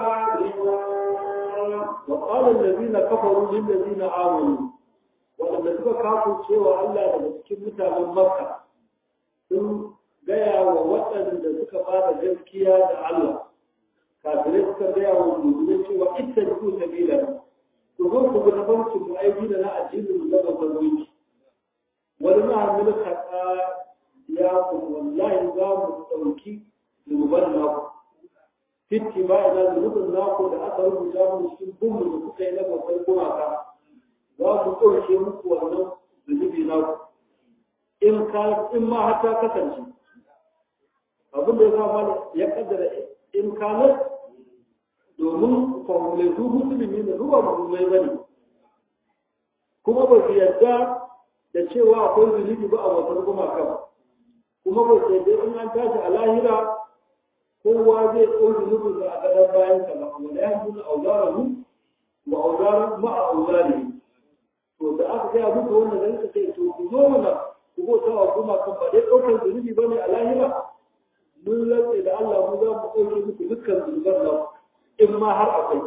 لكاذبون وقال الذين كفروا للذين آمنوا وأن suka kafin cewa Allah daga cikin mutanen Makka sun gaya wa waɗanda suka fara gaskiya da Allah kafirai suka gaya wa musulmai cewa ita ku sabila ku zo ku bi tafarkin mu aiki da na addinin mu zama zarwinci wani na hamilu kaɗa ya ku wallahi za mu ɗauki zunuban naku fitti ba ina zunubin naku da aka rubuta mu cikin bumbu da kuka yi na babban gumaka za mu ɗauke muku wannan zunubi naku in ka in ma har ta kasance abin da ya zama ya kaddara in kanar domin formulai su musulmi ne zuwa musulmai bane kuma ba su yadda da cewa akwai zunubi ba a wasan gumaka ba kuma ba su yadda in an tashi a lahira kowa zai ɗau zunubin da a gadon bayan sa ba wanda ya nuna auzarahu wa auzaran ma a auzari to da aka gaya muku wannan da suka ce to ku zo mana ku bauta wa kuma kan ba dai ɗaukar zunubi ba ne a lahira mun rantse da Allah mu za mu ɗauke muku dukkan zunuban nan in ma har akwai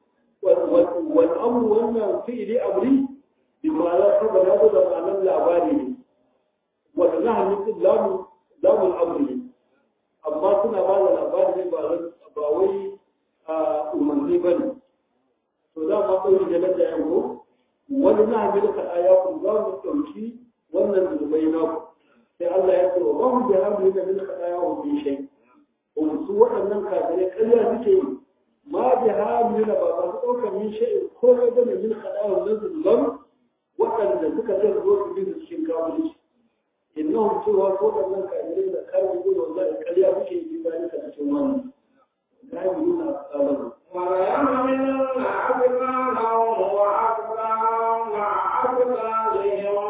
wani amru wannan fi'ili amri bi ma'ana saboda ya zo da ma'anar labari ne wanda na hannun lamu lamun amri ne amma suna ba da labari ne ba wai umarni ba ne to za mu ɗauki da da yanko wani na hannun ka ayakun za mu ɗauki wannan zunubai naku sai Allah ya ce wa ba mu da hamdu da min kadaya wa bi shay su waɗannan kafirai ƙarya suke yi ma bi hamdu da ba su ɗaukar min shay ko ga da min kadaya wa zunuban waɗanda suka ce zo su bi su cikin kafirci innahum cewa ko waɗannan kafirai da kafiri ne wallahi ƙarya suke yi ba ni ka cikin wannan la yuna qalan وليحملن أثقالهم وأثقالا مع أثقالهم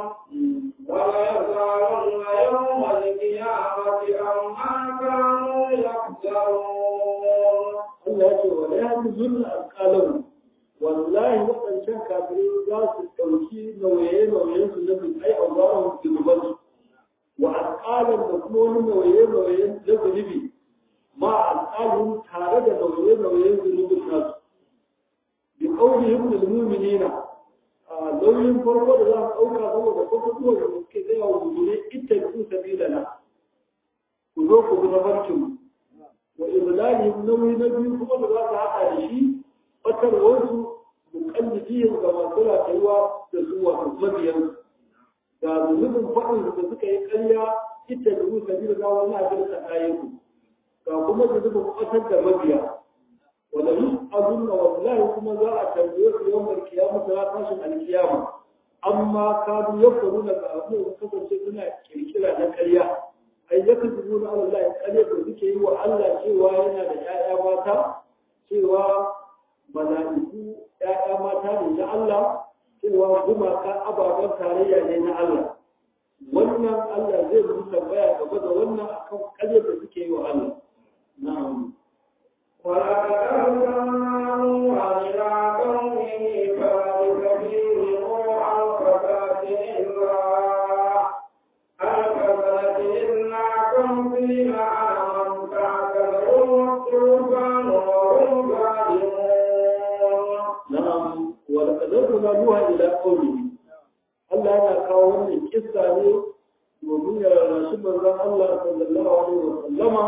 وليسألن يوم القيامة عما كانوا يفترون Allah ya ce wa la yahzunna alqalam wallahi waɗancan kafirai za su ɗauki nauye-nauyen su na bin ai azaran zunuban wa alƙalan da kuma wani nauye-nauyen na zunubi ma alƙalin tare da nauye-nauyen zunubin nasu bi ƙaunihim da mu'minina nauyin farko da za su ɗauka saboda kwakwakwuwa da suke zai wa mummune ita ku sabilana ku zo ku bi na barkin wa iblalihim nauyi na biyu kuma da za su haɗa da shi fatarwarsu muƙallidiyar ga masu rayuwa da su wato mabiyan ga zunubin faɗin da suka yi ƙarya ita da ku sabila wani abin da ɗayen ku ga kuma zunubin ƙasar da mabiya wala yus'aluna wallahi kuma za a tambaye su yawan kiyama ta tashin alkiyama amma kanu yakuruna ka abu da kasance suna kirkira na ƙarya ai yakzubuna ala Allah ƙarya da suke yi wa Allah cewa yana da ƴaƴa mata cewa mala'iku ƴaƴa mata ne na Allah cewa gumaka ababen tarayya ne na Allah wannan Allah zai musu tambaya game da wannan akan ƙarya da suke yi wa Allah na'am ولقد أرسلنا نوحا إلى قومه فلبث فيهم ألف سنة إلا ألف سنة إلا خمسين عاما فاعتذروا الطوفان وهم ظالمون na'am wa laqad arsalna nuha ila qaumihi Allah yana kawo wannan kissa ne domin ya rarrashi manzon Allah sallallahu alaihi wa sallama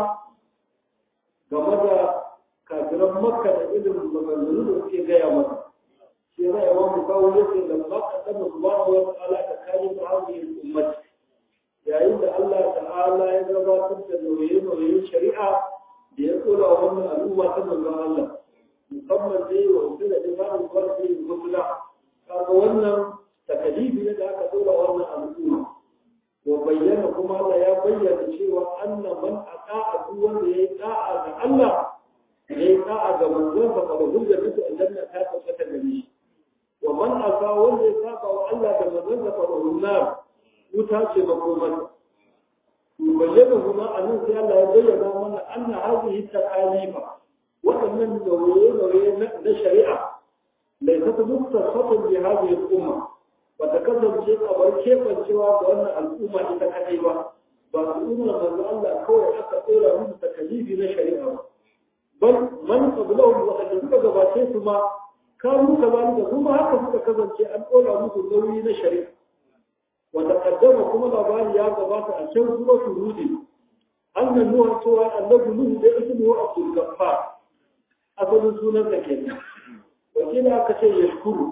game da kafiran Makka da irin maganganun da suke gaya masa shi ne ya wani kawo yake da Makka da subhanahu wa ta'ala da kare ta hadhihi ummati yayin da Allah ta'ala ya gabatar da nauye-nauyen shari'a da ya tsora wannan al'umma ta manzon Allah musamman dai wa wasu da imanin kwarfi musula kaga wannan takalifi ne da aka dora wannan al'umma wa bayyana kuma Allah ya bayyana cewa anna man ata'a duk wanda yayi da'a ga Allah yayi da'a ga manzon sa fa hujja bisa aljanna ta tabbata da shi wa man asa wanda ya saba wa Allah da manzon sa fa nar wuta ce makomar bayyana kuma anan sai Allah ya bayyana mana anna hadhihi ta'alifa waɗannan nauye-nauye na shari'a laisa ta muktasatun bi hadhihi al-umma ba ta kasance kamar kefancewa ga wannan al'umma ita kadai ba ba al'ummar manzo Allah kawai aka tsora musu takalifi na shari'a ba bal man qablahum wa qad suka gabace su ma kanu kazalika kuma haka suka kasance an tsora musu nauyi na shari'a wa taqaddama kuma labari ya gabata a can suratul hud annan nuwa cewa annabi nuhu da ismu abdul gaffar asalin sunan da kenan wakila aka ce ya shukuru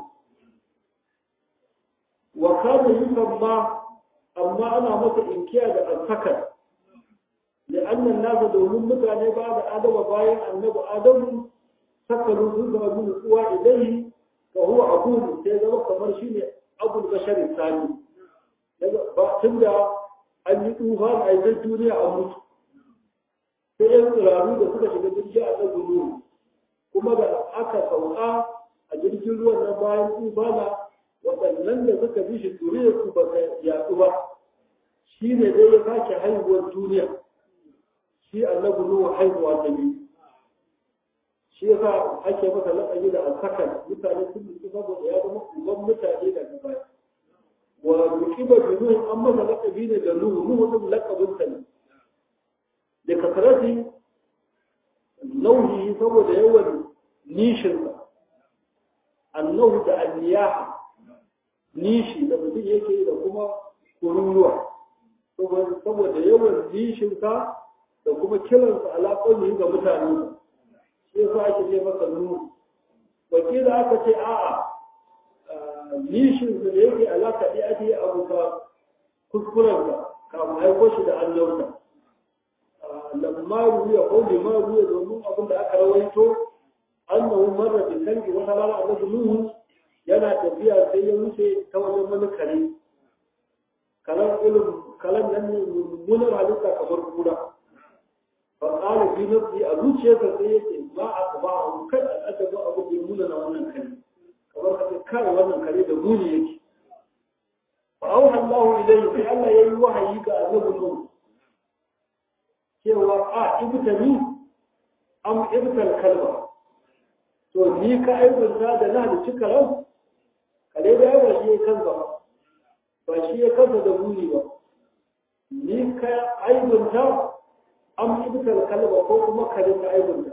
wa kada yusamma amma ana masa inkiya da alsakar da annan nasa domin mutane ba da adama bayan annabi adamu sakaru sun zama bin uwa idai ka huwa abubu sai zama kamar shi ne abul bashari sani tun da an yi tufa a yi duniya a mutu sai yan tsiraru da suka shiga jirgin annabi nuhu kuma da aka sauka a jirgin ruwan nan bayan tubana waɗannan da suka bi shi turiyar su ba ta yaɗu ba shi ne dai ya sake haihuwar duniya shi annabi nuhu haihuwa ta biyu shi ya sa ake masa laƙabi da alsakan mutane sun mutu saboda ya zama uban mutane daga baya wa mukiba bi nuhu an masa laƙabi ne da nuhu nuhu din laƙabin sa ne da kasarati nauyi saboda yawan nishinsa annahu da anniyaha nishi da mutum yake da kuma kururuwa saboda yawan nishinsa da kuma kiransa alaƙonni ga mutane shi yasa ake ce masa nuru wakila aka ce a'a nishinsa da yake alaƙa ɗaya ake abu ka kuskurensa kafin haiko shi da annauta lamma ruya ko lima ruya domin abin da aka rawaito annahu marra bi kalbi wata rana annabi nuhu yana tafiya sai ya wuce ta wajen wani kare kalan ilim kalan nan ne mummunar halitta kamar kura fa qala bi nafsi a zuciyarsa sai yace ba a ba a kai a adabu abu da muna na wannan kare kamar kace kai wannan kare da muni yake fa auha Allahu ilayhi sai Allah yayi wahayi ga annabi nuhu cewa a ibtani am ibtal kalba to ni ka aibunta da na halicci karam kare da yawa shi ya kansa ba ba shi ya kansa da buri ba ni ka aibunta am ibtal kalba ko kuma kare ka aibunta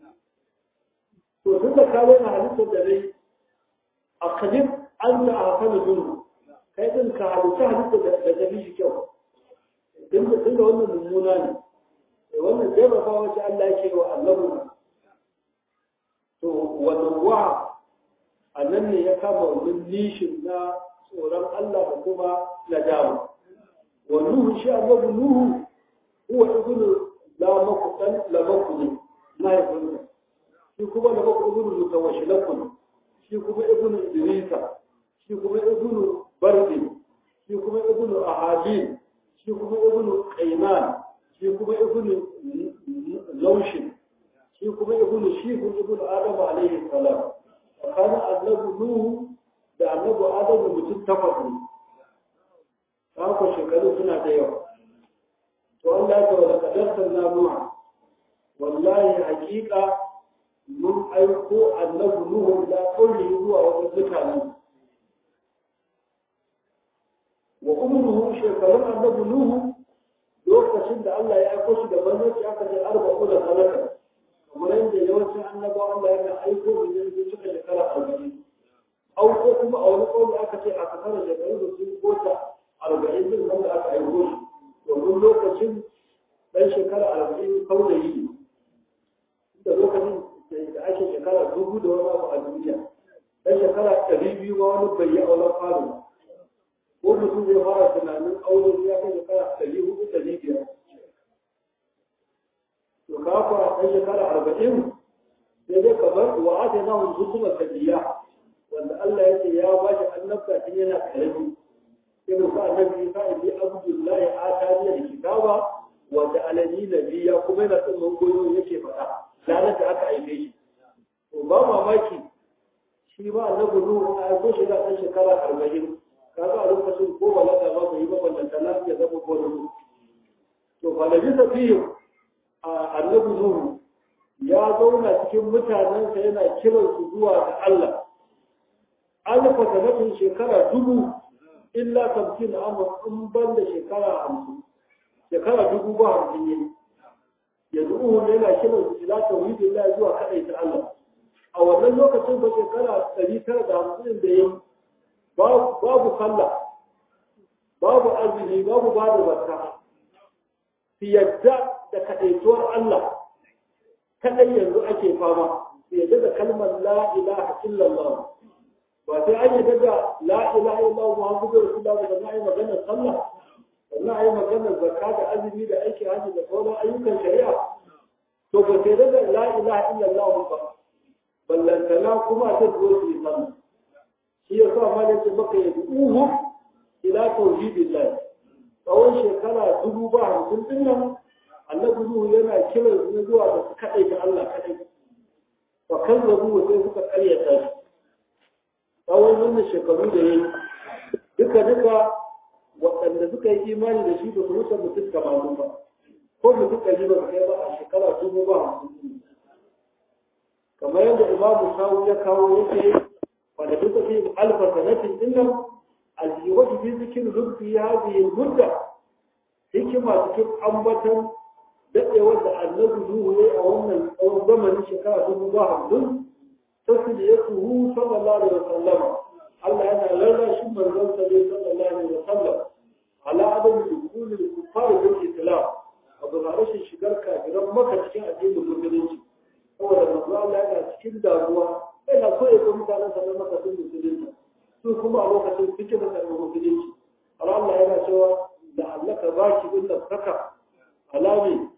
to duk da ka na halittar da dai a kadib an da a hafana dunu kai din ka halitta halittar da ta fi shi kyau din da wannan mummuna ne wannan jarraba wacce Allah yake wa annabu to wannan wa annan ne ya kama wannan nishin na tsoron Allah da kuma nadama wa nuhu shi annabu nuhu huwa ibnu la makutan la makuni la yakun shi kuma la makun ibnu mutawashilakun shi kuma ibnu idrisa shi kuma ibnu bardi shi kuma ibnu ahadin shi kuma ibnu qayman shi kuma ibnu laushin shi kuma ibnu shihun ibnu adam alaihi salam tsakanin annabi nuhu da annabi adam mutum takwas ne haka shekaru suna da yawa to Allah ya wala kadartar na nuha wallahi hakika mun aiko annabi nuhu da kauli zuwa wajen mutane wa umruhu shekarun annabi nuhu lokacin da Allah ya aiko shi da manzanci aka ce arba'u da sanata kamar yadda yawancin annabawa Allah ya aiko da yanzu suka shekara arba'in au ko kuma a wani kawai aka ce a kasar shekaru da sun kota arba'in din wanda aka aiko shi domin lokacin ɗan shekara arba'in kaulayi ne da lokacin da ake shekara dubu da wani abu a duniya ɗan shekara ɗari biyu ma wani bai yi auren faru ba ko mutum zai fara tunanin aure ya kai shekara ɗari hudu ɗari biyar to ka fara ɗan shekara arba'in sai dai kamar wa atainahu hukuma kadiya wanda Allah ya ce ya ba shi annabta tun yana karami sai musa annabi Isa ibn Abdullahi atani da kitaba wanda alani nabiya kuma yana tsimman goyo yake faɗa ranar da aka aife shi to ba mamaki shi ba annabi Nuhu a ko shi da ɗan shekara arba'in kaga a lokacin ko balaga ba bai yi ba ballanta lafiya zama ko da to fa da bisa fiye annabi Nuhu ya zauna cikin mutanensa yana kiransu zuwa ga Allah alfa sanatin shekara dubu illa tamkin amma in ban da shekara hamsin shekara dubu ba hamsin ne yanzu uhun yana kiran su ila tauhidin Allah zuwa kadai ta Allah a wannan lokacin ba shekara ɗari tara da hamsin da yi babu sallah babu azumi babu ba da zakka su yadda da kadaituwar Allah kadai yanzu ake fama su yadda da kalmar la ilaha illallah ba sai an yadda da la ilaha illallah muhammadu rasulullah da na yi maganar sallah sannan a yi maganar zakka da azumi da aiki hajji da sauran ayyukan shari'a to ba sai da la ilaha illallah ba ballantana kuma ta zo su yi sallah shi ya sa ma yace maka ya uhu ila tauhidillah tsawon shekara dubu ba hamsin din nan annabi nuhu yana kiran su zuwa da su kadai ga Allah kadai fa kazzabu sai suka karyata shi tsawon wannan shekaru da yayi duka duka waɗanda suka yi imani da shi ba su wuce mutum tamanin ba ko mutum ɗari ba su kai ba a shekara dubu ba hamsin kamar yadda imamu sawu ya kawo yake wanda duka fi alfa sanatin dinnan aljiwatu fi zikin rufi hadhihi mudda hikima cikin ambatan daɗewar da annabi Nuhu ya a wannan tsawon zamanin shekara dubu ba hamsin tasiri ya tuhu sallallahu alaihi wasallam Allah yana lallashin manzon sa dai sallallahu alaihi wasallam ala adam dukulul kufar bil islam abu da rashin shigar kafiran maka cikin addinin musulunci saboda manzo Allah yana cikin damuwa yana so ya ga mutanen sa na maka sun musulunci su kuma a lokacin suke da karɓar musulunci Allah yana cewa da allaka baki bin saka alami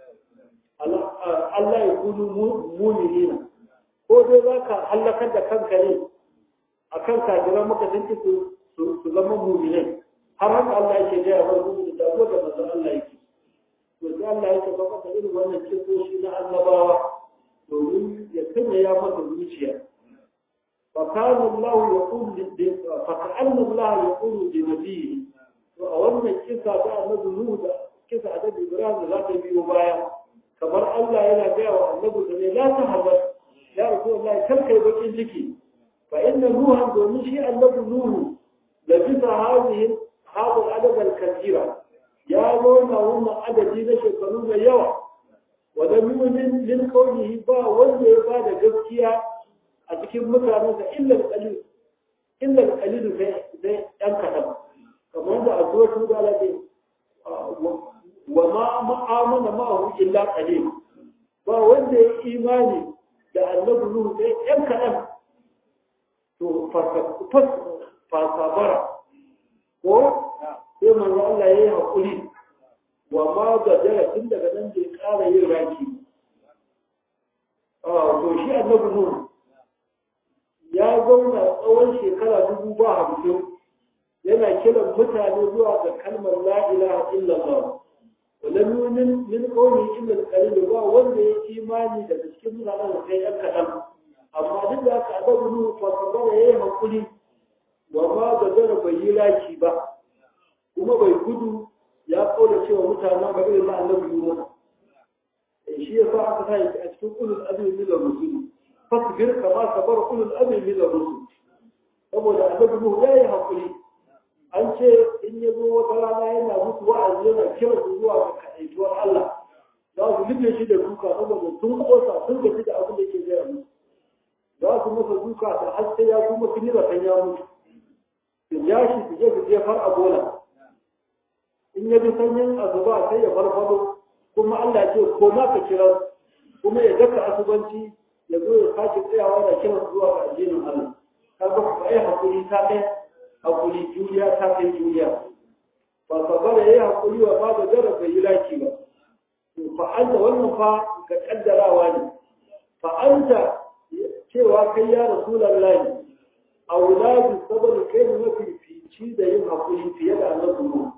Allah ya kudu mu'minina ko dai za ka hallakar da kanka ne a kan kajiran maka sun su su zama mu'minai har haka Allah yake gaya wa mu'mini da ko da manzo Allah yake to sai Allah yake ba maka irin wannan kisoshi na annabawa domin ya sanya ya maka zuciya fa kana Allah yaqulu lid fa kana Allah yaqulu li nabiyhi to a wannan kisa ta annabi Nuhu da kisa da Ibrahim da za ta biyo baya kamar Allah yana gaya wa annabi da ne la tahzan ya rasulullahi kar kai bakin ciki fa inna nuha domin shi annabi nuhu da bisa hadhihi hadu adad al-kathira ya zauna wannan adadi na shekaru da yawa wa da mu'min min qawlihi ba wanda ya bada gaskiya a cikin mutanen da illa al-qalil illa al-qalil sai sai dan kadan kamar da azwatu da alaƙi wa ma ma'amana ma'ahu illa qalil ba wanda ya imani da annabi nuhu sai ɗan kaɗan to fasabara ko sai manzo Allah ya yi haƙuri wa ma ga tun daga nan bai ƙara yin raki to shi annabi nuhu ya zauna tsawon shekara dubu ba hamsin yana kiran mutane zuwa ga kalmar la ilaha illallah ولم يؤمن من قوله إلا القليل ba wanda ya imani daga cikin mutanen da sai yan kaɗan amma duk da haka adabu nu fa sabara yayi hakuri wa ma da zara bai yi laki ba kuma bai gudu ya kaula cewa mutanen ba irin na annabi Yunus shi ya sa aka sa a cikin ulul azmi min ar-rusul fasbir kama sabara ulul azmi min ar-rusul saboda annabi Nuhu yayi hakuri an ce in ya zo wata rana yana musu wa'azi yana kira su zuwa ga kaɗaituwar Allah za su rufe shi da duka saboda sun kosa sun gaji da abin da ke gaya musu za su masa duka da har sai ya kuma sun yi zaton ya mutu su ja shi su je su jefar a bola in ya bi sanyin azuba sai ya farfado kuma Allah ce ko ma ka kira kuma ya daka asubanci ya zo ya sake tsayawa da kiran zuwa ga addinin Allah kaga ku ai hakuri ta kai hakuri juriya ta kai juriya ba sabara yayi hakuri wa ba da jara bai yi laki ba to fa anta wannan fa ga kaddarawa ne fa anta cewa kai ya rasulullahi auladu saboda kai ne mafi fici da yin hakuri fiye da annabi mu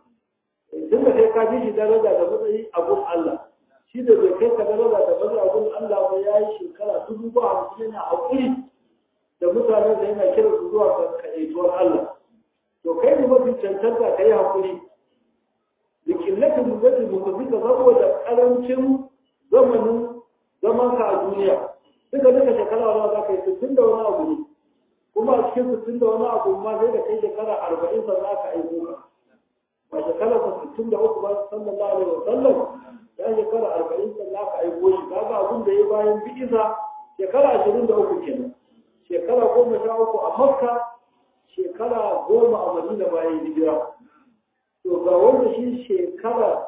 tun da kai ka fi shi daraja da matsayi a gun Allah shi da bai kai ka daraja da matsayi a gun Allah ba ya yi shekara dubu ba hamsin yana hakuri da mutanen da yana kira su zuwa ga kaɗaituwar Allah to kai ne mafi cancanta ka yi hakuri da killatin mutum mutum ka saboda karancin zamanin zaman ka a duniya duka duka shekara wani za ka yi sittin da wani abu ne kuma a cikin sittin da wani abu ma sai da kai shekara arba'in sannan aka aiko ka ba shekara ta sittin da uku ba sallallahu alaihi wa sallam ya shekara arba'in sannan aka aiko shi kaga abin da ya bayan bi'iza shekara ashirin da uku kenan shekara goma sha uku a makka shekara goma a madina bayan hijira to ga wanda shi shekara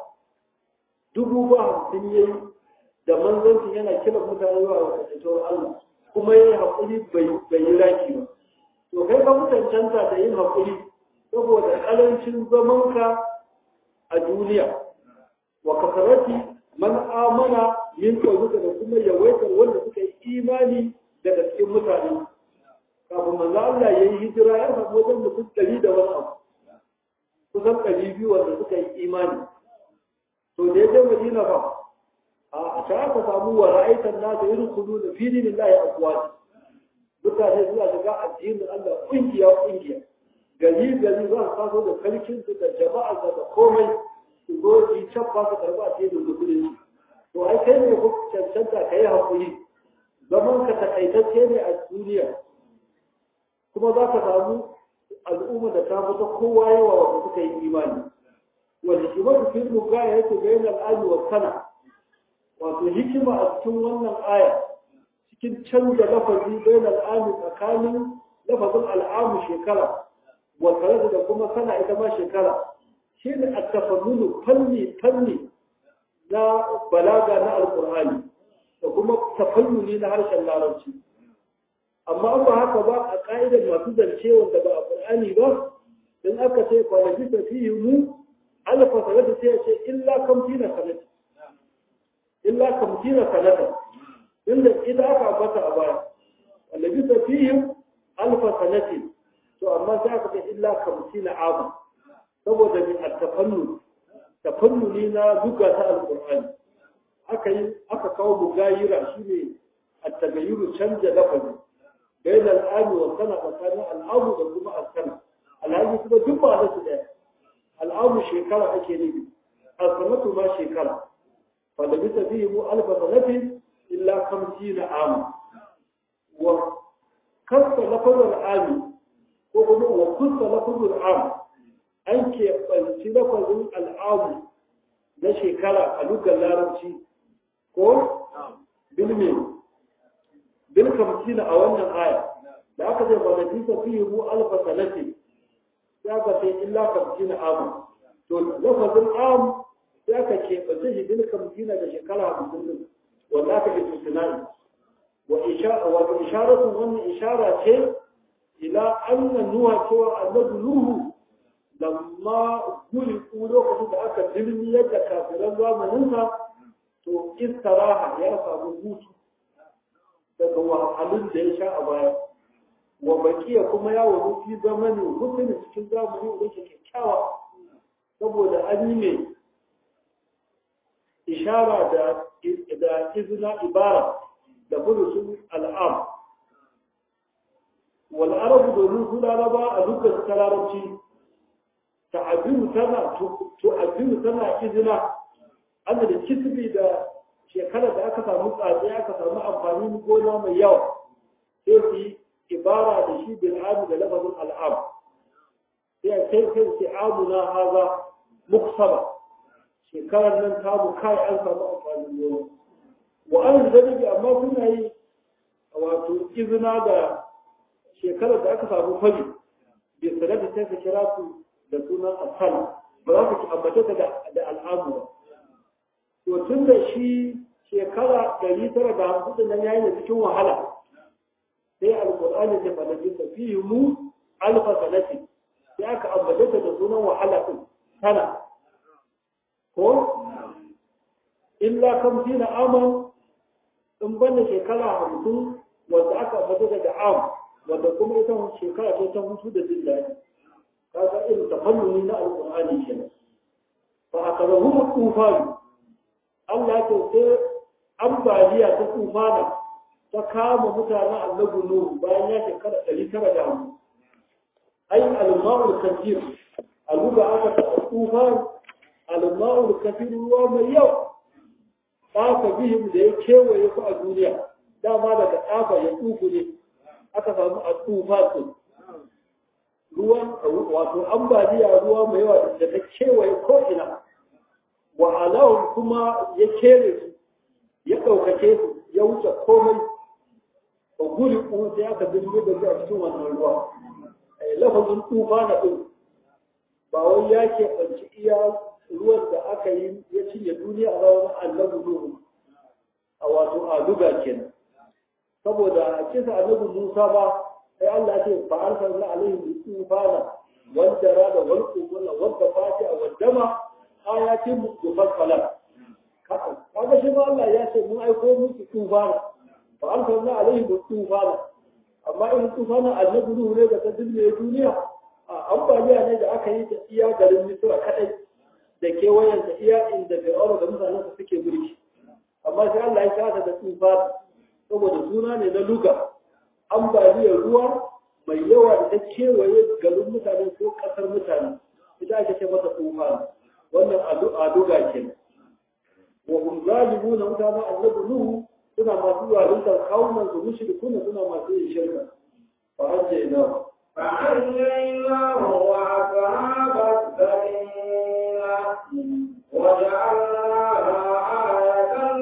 dubu ba hamsin ya yi da manzanci yana kira mutane zuwa ga kasaitowar Allah kuma ya yi haƙuri bai yi raki ba to kai ka mutancanta da yin haƙuri saboda ƙarancin zamanka a duniya wa kasarati man amana min ƙaunuka da kuma yawaitar wanda suka yi imani daga cikin mutane kafin manzo Allah ya yi hijira ya samu wajen mutum ɗari da wani abu kusan ɗari biyu wanda suka yi imani to da ya je madina fa a ta aka samu wa ra'aitan nasu irin kudu da fili lillahi akwati mutane suna shiga addinin Allah kungiya kungiya gari gari za su taso da sarkin su da jama'a da komai su zo su yi cabba su karɓa addinin da kudin to ai kai ne ku cancanta ka yi haƙuri zaman ka takaitacce ne a duniya kuma za ka samu al'umma da ta fita kowa yawa wanda suka yi imani wanda shi mafi filmu gaya yake bayan al'adu wa sana wato hikima a cikin wannan aya cikin canza lafazi bayan al'amu tsakanin lafazin al'amu shekara wa tare da kuma sana ita ma shekara shi ne a tafannunu fanni fanni na balaga na alkur'ani da kuma tafannuni na harshen larabci amma an ba haka ba a ka'idar masu zance wanda ba a qur'ani ba in aka ce kwanaki ta fi mu alfa sanata sai ya ce illa kamtina sanata illa kamtina sanata inda ita aka ambata a baya wanda bisa fihim alfa sanati to amma sai aka ce illa kamtina abu saboda min at-tafannu tafannuni na duka ta alqur'ani aka yi aka kawo mugayira shine at-tagayyuru canja lafazi bayan al'ami wa sana tsakanin al'amu da kuma al-sana al'amu kuma duk ba da su ɗaya al'amu shekara ake nufi al-sanatu ma shekara fa da bisa bihi mu alfa sanatin illa kamsina ama wa kasta lafazul ami ko kuma wa kusta lafazul am an ke ɓanci lafazin al'amu na shekara a lugar larabci ko bilmi bil kamsina a wannan aya da aka ce ba da bisa fiye mu alfa sanati ya ka sai illa kamsina amu to lafazin am ya ka ke ɓanci shi bil kamsina da shekara hamsin din wanda aka ke tuntunani wa isharatun wannan ishara ce ila annan nuha cewa annabi nuhu lamma guri ku lokacin da aka dirmi yadda kafiran zamaninsa to istaraha ya samu hutu daga wahalhalun da ya sha a baya wa bakiya kuma ya wani fi zamanin hutun cikin zamani da yake kyakkyawa saboda an yi mai ishara da da izina ibara da furusun al'am wal arabu domin su laraba a lokacin ta larabci ta'abiru tana tu'abiru tana izina an da kisbi da shekarar da aka samu tsatsi aka samu amfanin gona mai yawa sai su yi ibara da shi bil amu da lafazin al'am sai kai kai sai amuna haza muksaba shekarar nan ta mu kai an samu amfanin gona wa an zalibi amma suna yi wato izina da shekarar da aka samu fari bai sanar da sai ka kira su da sunan asal ba za ka ci ambace ta da al'amu ba to tun da shi shekara ɗari tara da hamsin nan yayi da cikin wahala sai alƙur'ani ta falaji ta fi mu alfa sanati sai aka ambace ta da sunan wahala din sana ko illa kam tina aman in banda shekara hamsin wanda aka fito daga am wanda kuma ita shekara ce ta hutu da jin daɗi kaga irin tafannuni na alƙur'ani kenan fa akazahu tufan Allah ya ce ambaliya ta tufana ta kama mutanen annabi Nuhu bayan ya shekara ɗari tara da hamsin ai al-ma'ul kathir a luga aka ta tufan al-ma'ul kathir ruwa mai yau ɗafa bihim da ya kewaye ku a duniya dama daga ɗafa ya tsufu ne aka samu a tufa su ruwan wato ambaliya ruwa mai yawa da ta kewaye ko'ina wa alawun kuma ya kere su ya ɗaukace su ya wuce komai ba guri kuma sai aka bin da su a cikin wannan ruwa lafazin tufa na ɗin ba wai ya ke ɓanci iya ruwan da aka yi ya cinye duniya a rawar annabi Nuhu a wato a luga kenan saboda a kisa annabi Musa ba sai Allah ce fa arsalna alaihim tufana wal jarada wal qubula wal dafati wal dama ayatin mufassalat kaga shi ma Allah ya ce mun aiko musu tufana fa arsalna alaihim tufana amma in tufana annabi Nuhu ne da ta dinne duniya a ambaliya ne da aka yi ta iya garin Misra kadai da kewayen da iya inda Fir'auna da mutanen su suke mulki amma sai Allah ya shata da tsufa saboda suna ne na luga ambaliyar ruwa mai yawa da ta kewaye garin mutane ko kasar mutane ita ake ce mata tsufa wannan aduga ke wa hum zalimuna mutane annabi nuhu suna masu zaluntar kawunan su mushrikuna suna masu yin shirka fa hajjayna فأنجيناه وأصحاب السفينة وجعلناها آية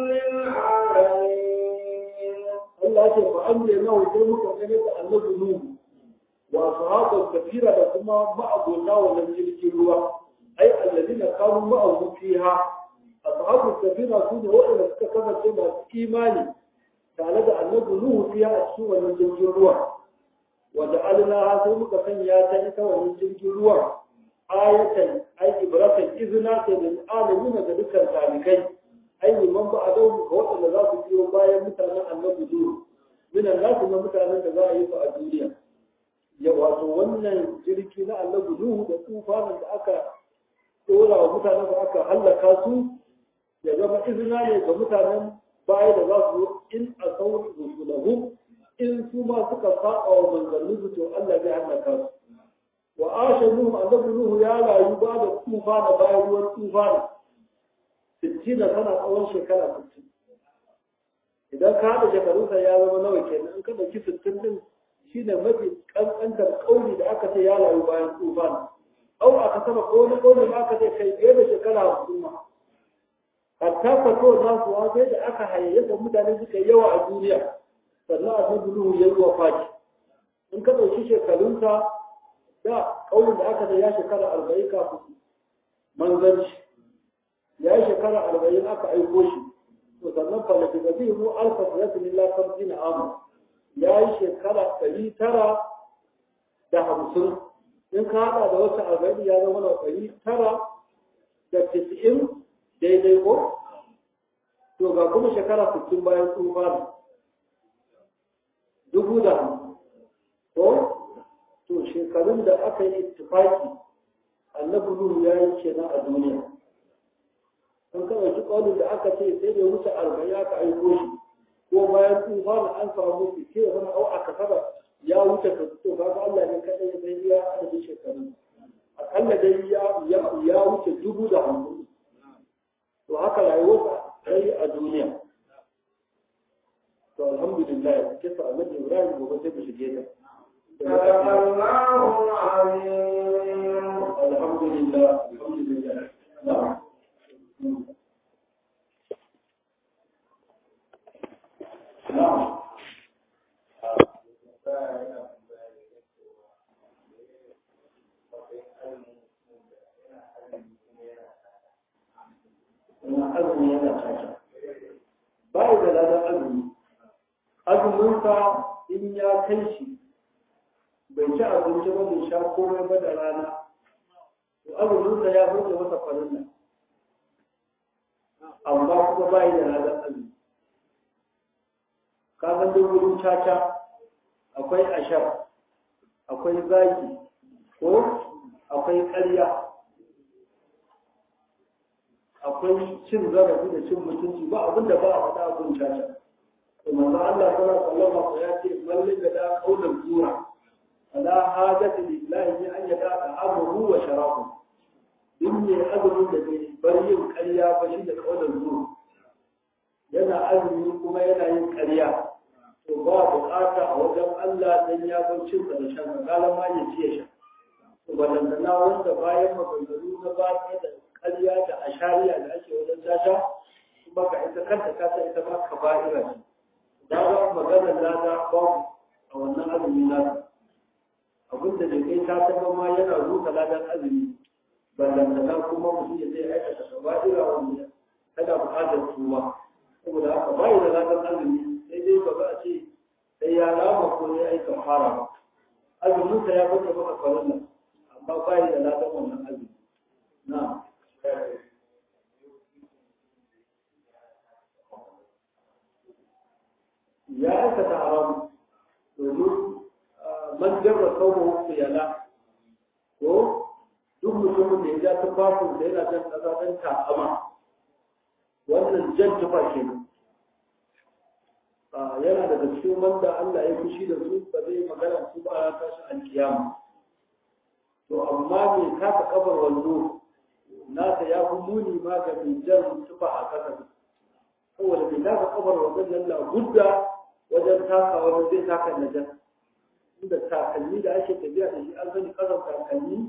للعالمين Allah ce fa an ne nawa sai muka gane da annabi Nuhu wa sahabu kafira da kuma ma'abota wannan jirgin ruwa ai alladina kanu ma'ahu fiha ashabu kafira su ne waɗanda suka kasance masu imani tare da annabi Nuhu fiha a cikin wannan jirgin ruwa wa ja'alna sai muka sanya ta ita wannan jirgin ruwa ayatan ai ibratan izna ta lil alamin ga dukkan talikai ai liman ba a dau ga waɗanda za su biyo bayan mutanen annabi Nuhu minan nasu na mutanen da za a yi su a duniya ya wato wannan jirgi na annabi Nuhu da tufanin da aka dora wa mutanen da aka hallaka su ya zama izina ne ga mutanen baya da za su in a sauran rusulahu in su ma suka saba wa manzanni su to Allah zai hallaka su wa asha Nuhu annabi Nuhu ya rayu ba da tufana bayan ruwan tufana sittina tana tsawon shekara sittin idan ka haɗa shekarunsa ya zama nawa kenan in ka ɗauki sittin ɗin shi ne mafi ƙanƙantar ƙauni da aka ce ya rayu bayan tufan au aka sama ko wani ƙauni da aka ce kai fiye da shekara hamsin ma hatta fato na kuwa sai da aka hayayyafa mutane suka yi yawa a duniya sannan a san nuhu ya yi wa faki in ka ɗauki shekarunsa da ƙaunin da aka ce ya shekara arba'in kafin manzanci ya yi shekara arba'in aka aiko shi to sannan falafi da zai mu alfa sanatin illa kamsin amu ya yi shekara ɗari tara da hamsin in ka haɗa da wata arba'in ya zama na ɗari tara da tis'in daidai ko to ga kuma shekara sittin bayan tsufa dubu da hamsin ko to shekarun da aka yi ittifaki annabi nuhu ya yi kenan a duniya an ka ɗauki ƙaunin da aka ce sai da wuce arba'in aka aiko shi ko bayan tsufa na an samu su ke wani au aka saba ya wuce ka to kaga Allah ne kaɗai ya san ya adadin shekaru akalla dai ya ya wuce dubu da hamsin to haka rayuwarsa ta yi a duniya to alhamdulillah kisa annabi Ibrahim gobe sai mu shige ta صدق الله العظيم alhamdulillah alhamdulillah na'am na'am ina azumi yana caca ba da ladan azumi azuminsa in ya kai shi bai ci abinci ba bai sha komai ba da rana to azuminsa ya furta masa farilla amma kuma ba da ladan azumi ka san duk wurin caca akwai ashar akwai zaki ko akwai ƙarya akwai cin zarafi da cin mutunci ba abin da ba a faɗa abin caca to manzo Allah sallallahu alaihi wasallam ya ce mallin da da kaulan zura ala hajati lillahi an yada amuhu wa sharabu din ne azumin da bai bar yin ƙarya ba shi da kaulan zura yana azumi kuma yana yin ƙarya to ba buƙata a wajen Allah dan ya bar cin da shan kala ma ya ci ya sha to balantana wanda bayan maganganu na ba da ƙarya da ashariya da ake wajen tasha kuma ka ita kanta ta ta ita ma ka ba'ira ce da ba maganar lada babu a wannan azumi na abin da bai kai ta ta ma yana ruka ladan azumi ballantana kuma mutum ya zai aikata ka ba'ira wanda kada buƙatar tuba saboda haka bai da ladan azumi sai dai ba za a ce sai ya rama ko ya aika fara ba azuminsa ya bata maka farilla amma bai da ladan wannan azumi na'am ya aikata haram domin man jarra kawo yana ko duk mutumin da ya ja tufafin da yana jan ƙasa don ta'ama wannan jan tufa ke yana daga cikin wanda Allah ya fushi da su ba zai magana su ba a tashi alkiyama to amma mai kafa kafar wando nasa ya fi muni ma ga mai jan tufa a ƙasa saboda mai kafa kafar wando nan na gudda wajen takawa da zai taka najar inda takalmi da ake tafiya da shi an sani kasan takalmi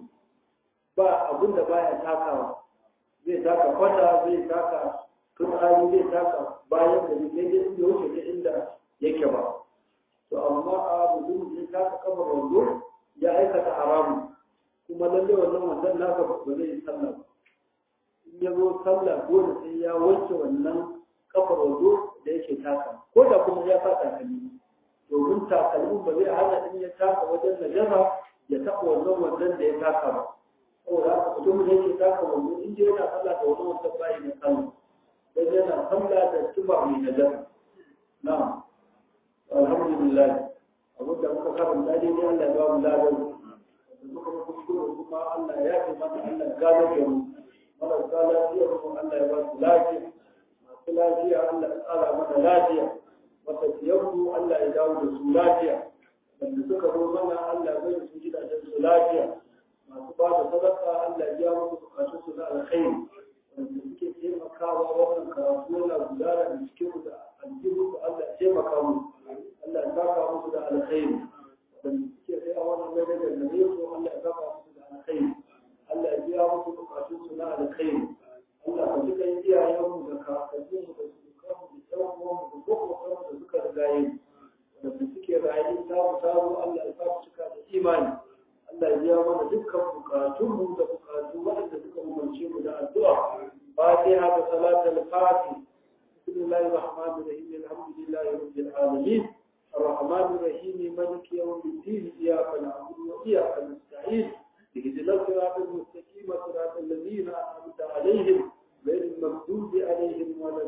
ba abin da baya takawa zai taka kwata zai taka fitsari zai taka bayan da zai daidai inda wuce ta inda yake ba to amma a mutum ya taka kafar wando ya aikata haramun kuma lalle wannan wannan naka ba zai yi sallah ba in ya zo sallah dole sai ya wanke wannan kafar wando da yake taka ko da kuma ya sa takalmi domin takalmin ba zai hana in ya taka wajen najasa ya taɓa wannan wannan da ya taka ba saboda haka mutum da yake taka wando in dai yana sallah da wani wannan bayi na sallah dan yana sallah da tuba mai najasa na'am alhamdulillah abin da muka karanta dai ne Allah ya ba mu ladan da muka kuskure kuma Allah ya ce mana Allah ya gano da mu marasa lafiya kuma Allah ya ba su lafiya masu lafiya Allah ya tsara mana lafiya matafiyanmu Allah ya dawo da su lafiya wanda suka zo mana Allah zai su gidajen su lafiya masu ba da sadaka Allah ya biya musu bukatun su na alkhairi wanda suke taimakawa wannan karatu yana gudana da cikin da aljihu Allah ya taimaka musu Allah ya saka musu da alkhairi wanda suke sai a wannan mai daga gare su Allah ya saka musu da alkhairi Allah ya biya musu bukatun su na alkhairi Allah ka ji kan iyayenmu da kakanninmu da sukanmu da ƴan uwanmu da gwagwagwarmu da suka riga yi da suke rayu samu samu Allah ya samu cika da imani Allah ya biya mana dukkan bukatunmu da bukatu waɗanda suka umarce mu da addu'a fatiha da salatul fatih bismillahir rahmanir rahim alhamdulillahi rabbil alamin الرحمن الرحيم مالك يوم الدين إياك نعبد وإياك نستعين اهدنا الصراط المستقيم صراط الذين أنعمت عليهم غير المغضوب عليهم ولا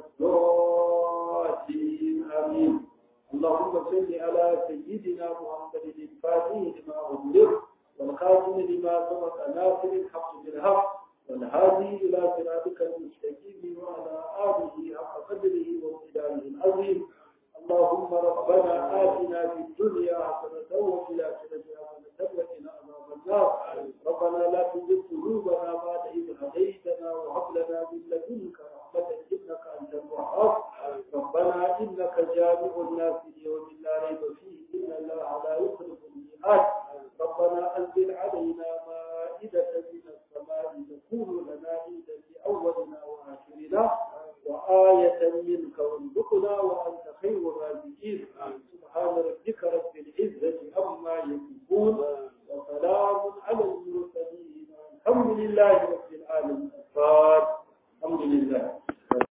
الضالين آمين اللهم صل على سيدنا محمد الفاتح لما أغلق والخاتم لما سبق ناصر الحق بالحق والهادي إلى صراطك المستقيم وعلى آله حق قدره وامتدانه العظيم اللهم ربنا آتنا في الدنيا حسنة وفي الآخرة حسنة وقنا عذاب النار ربنا لا تزغ قلوبنا بعد إذ هديتنا وهب لنا من لدنك رحمة إنك أنت الوهاب ربنا إنك جامع الناس ليوم لا ريب فيه إن الله لا يخلف الميعاد ربنا أنزل علينا مائدة من السماء تكون لنا عيدا لأولنا وآخرنا وآية منك وارزقنا وأنت خير الرازقين سبحان ربك رب العزة عما يصفون وسلام على المرسلين الحمد لله رب العالمين الحمد لله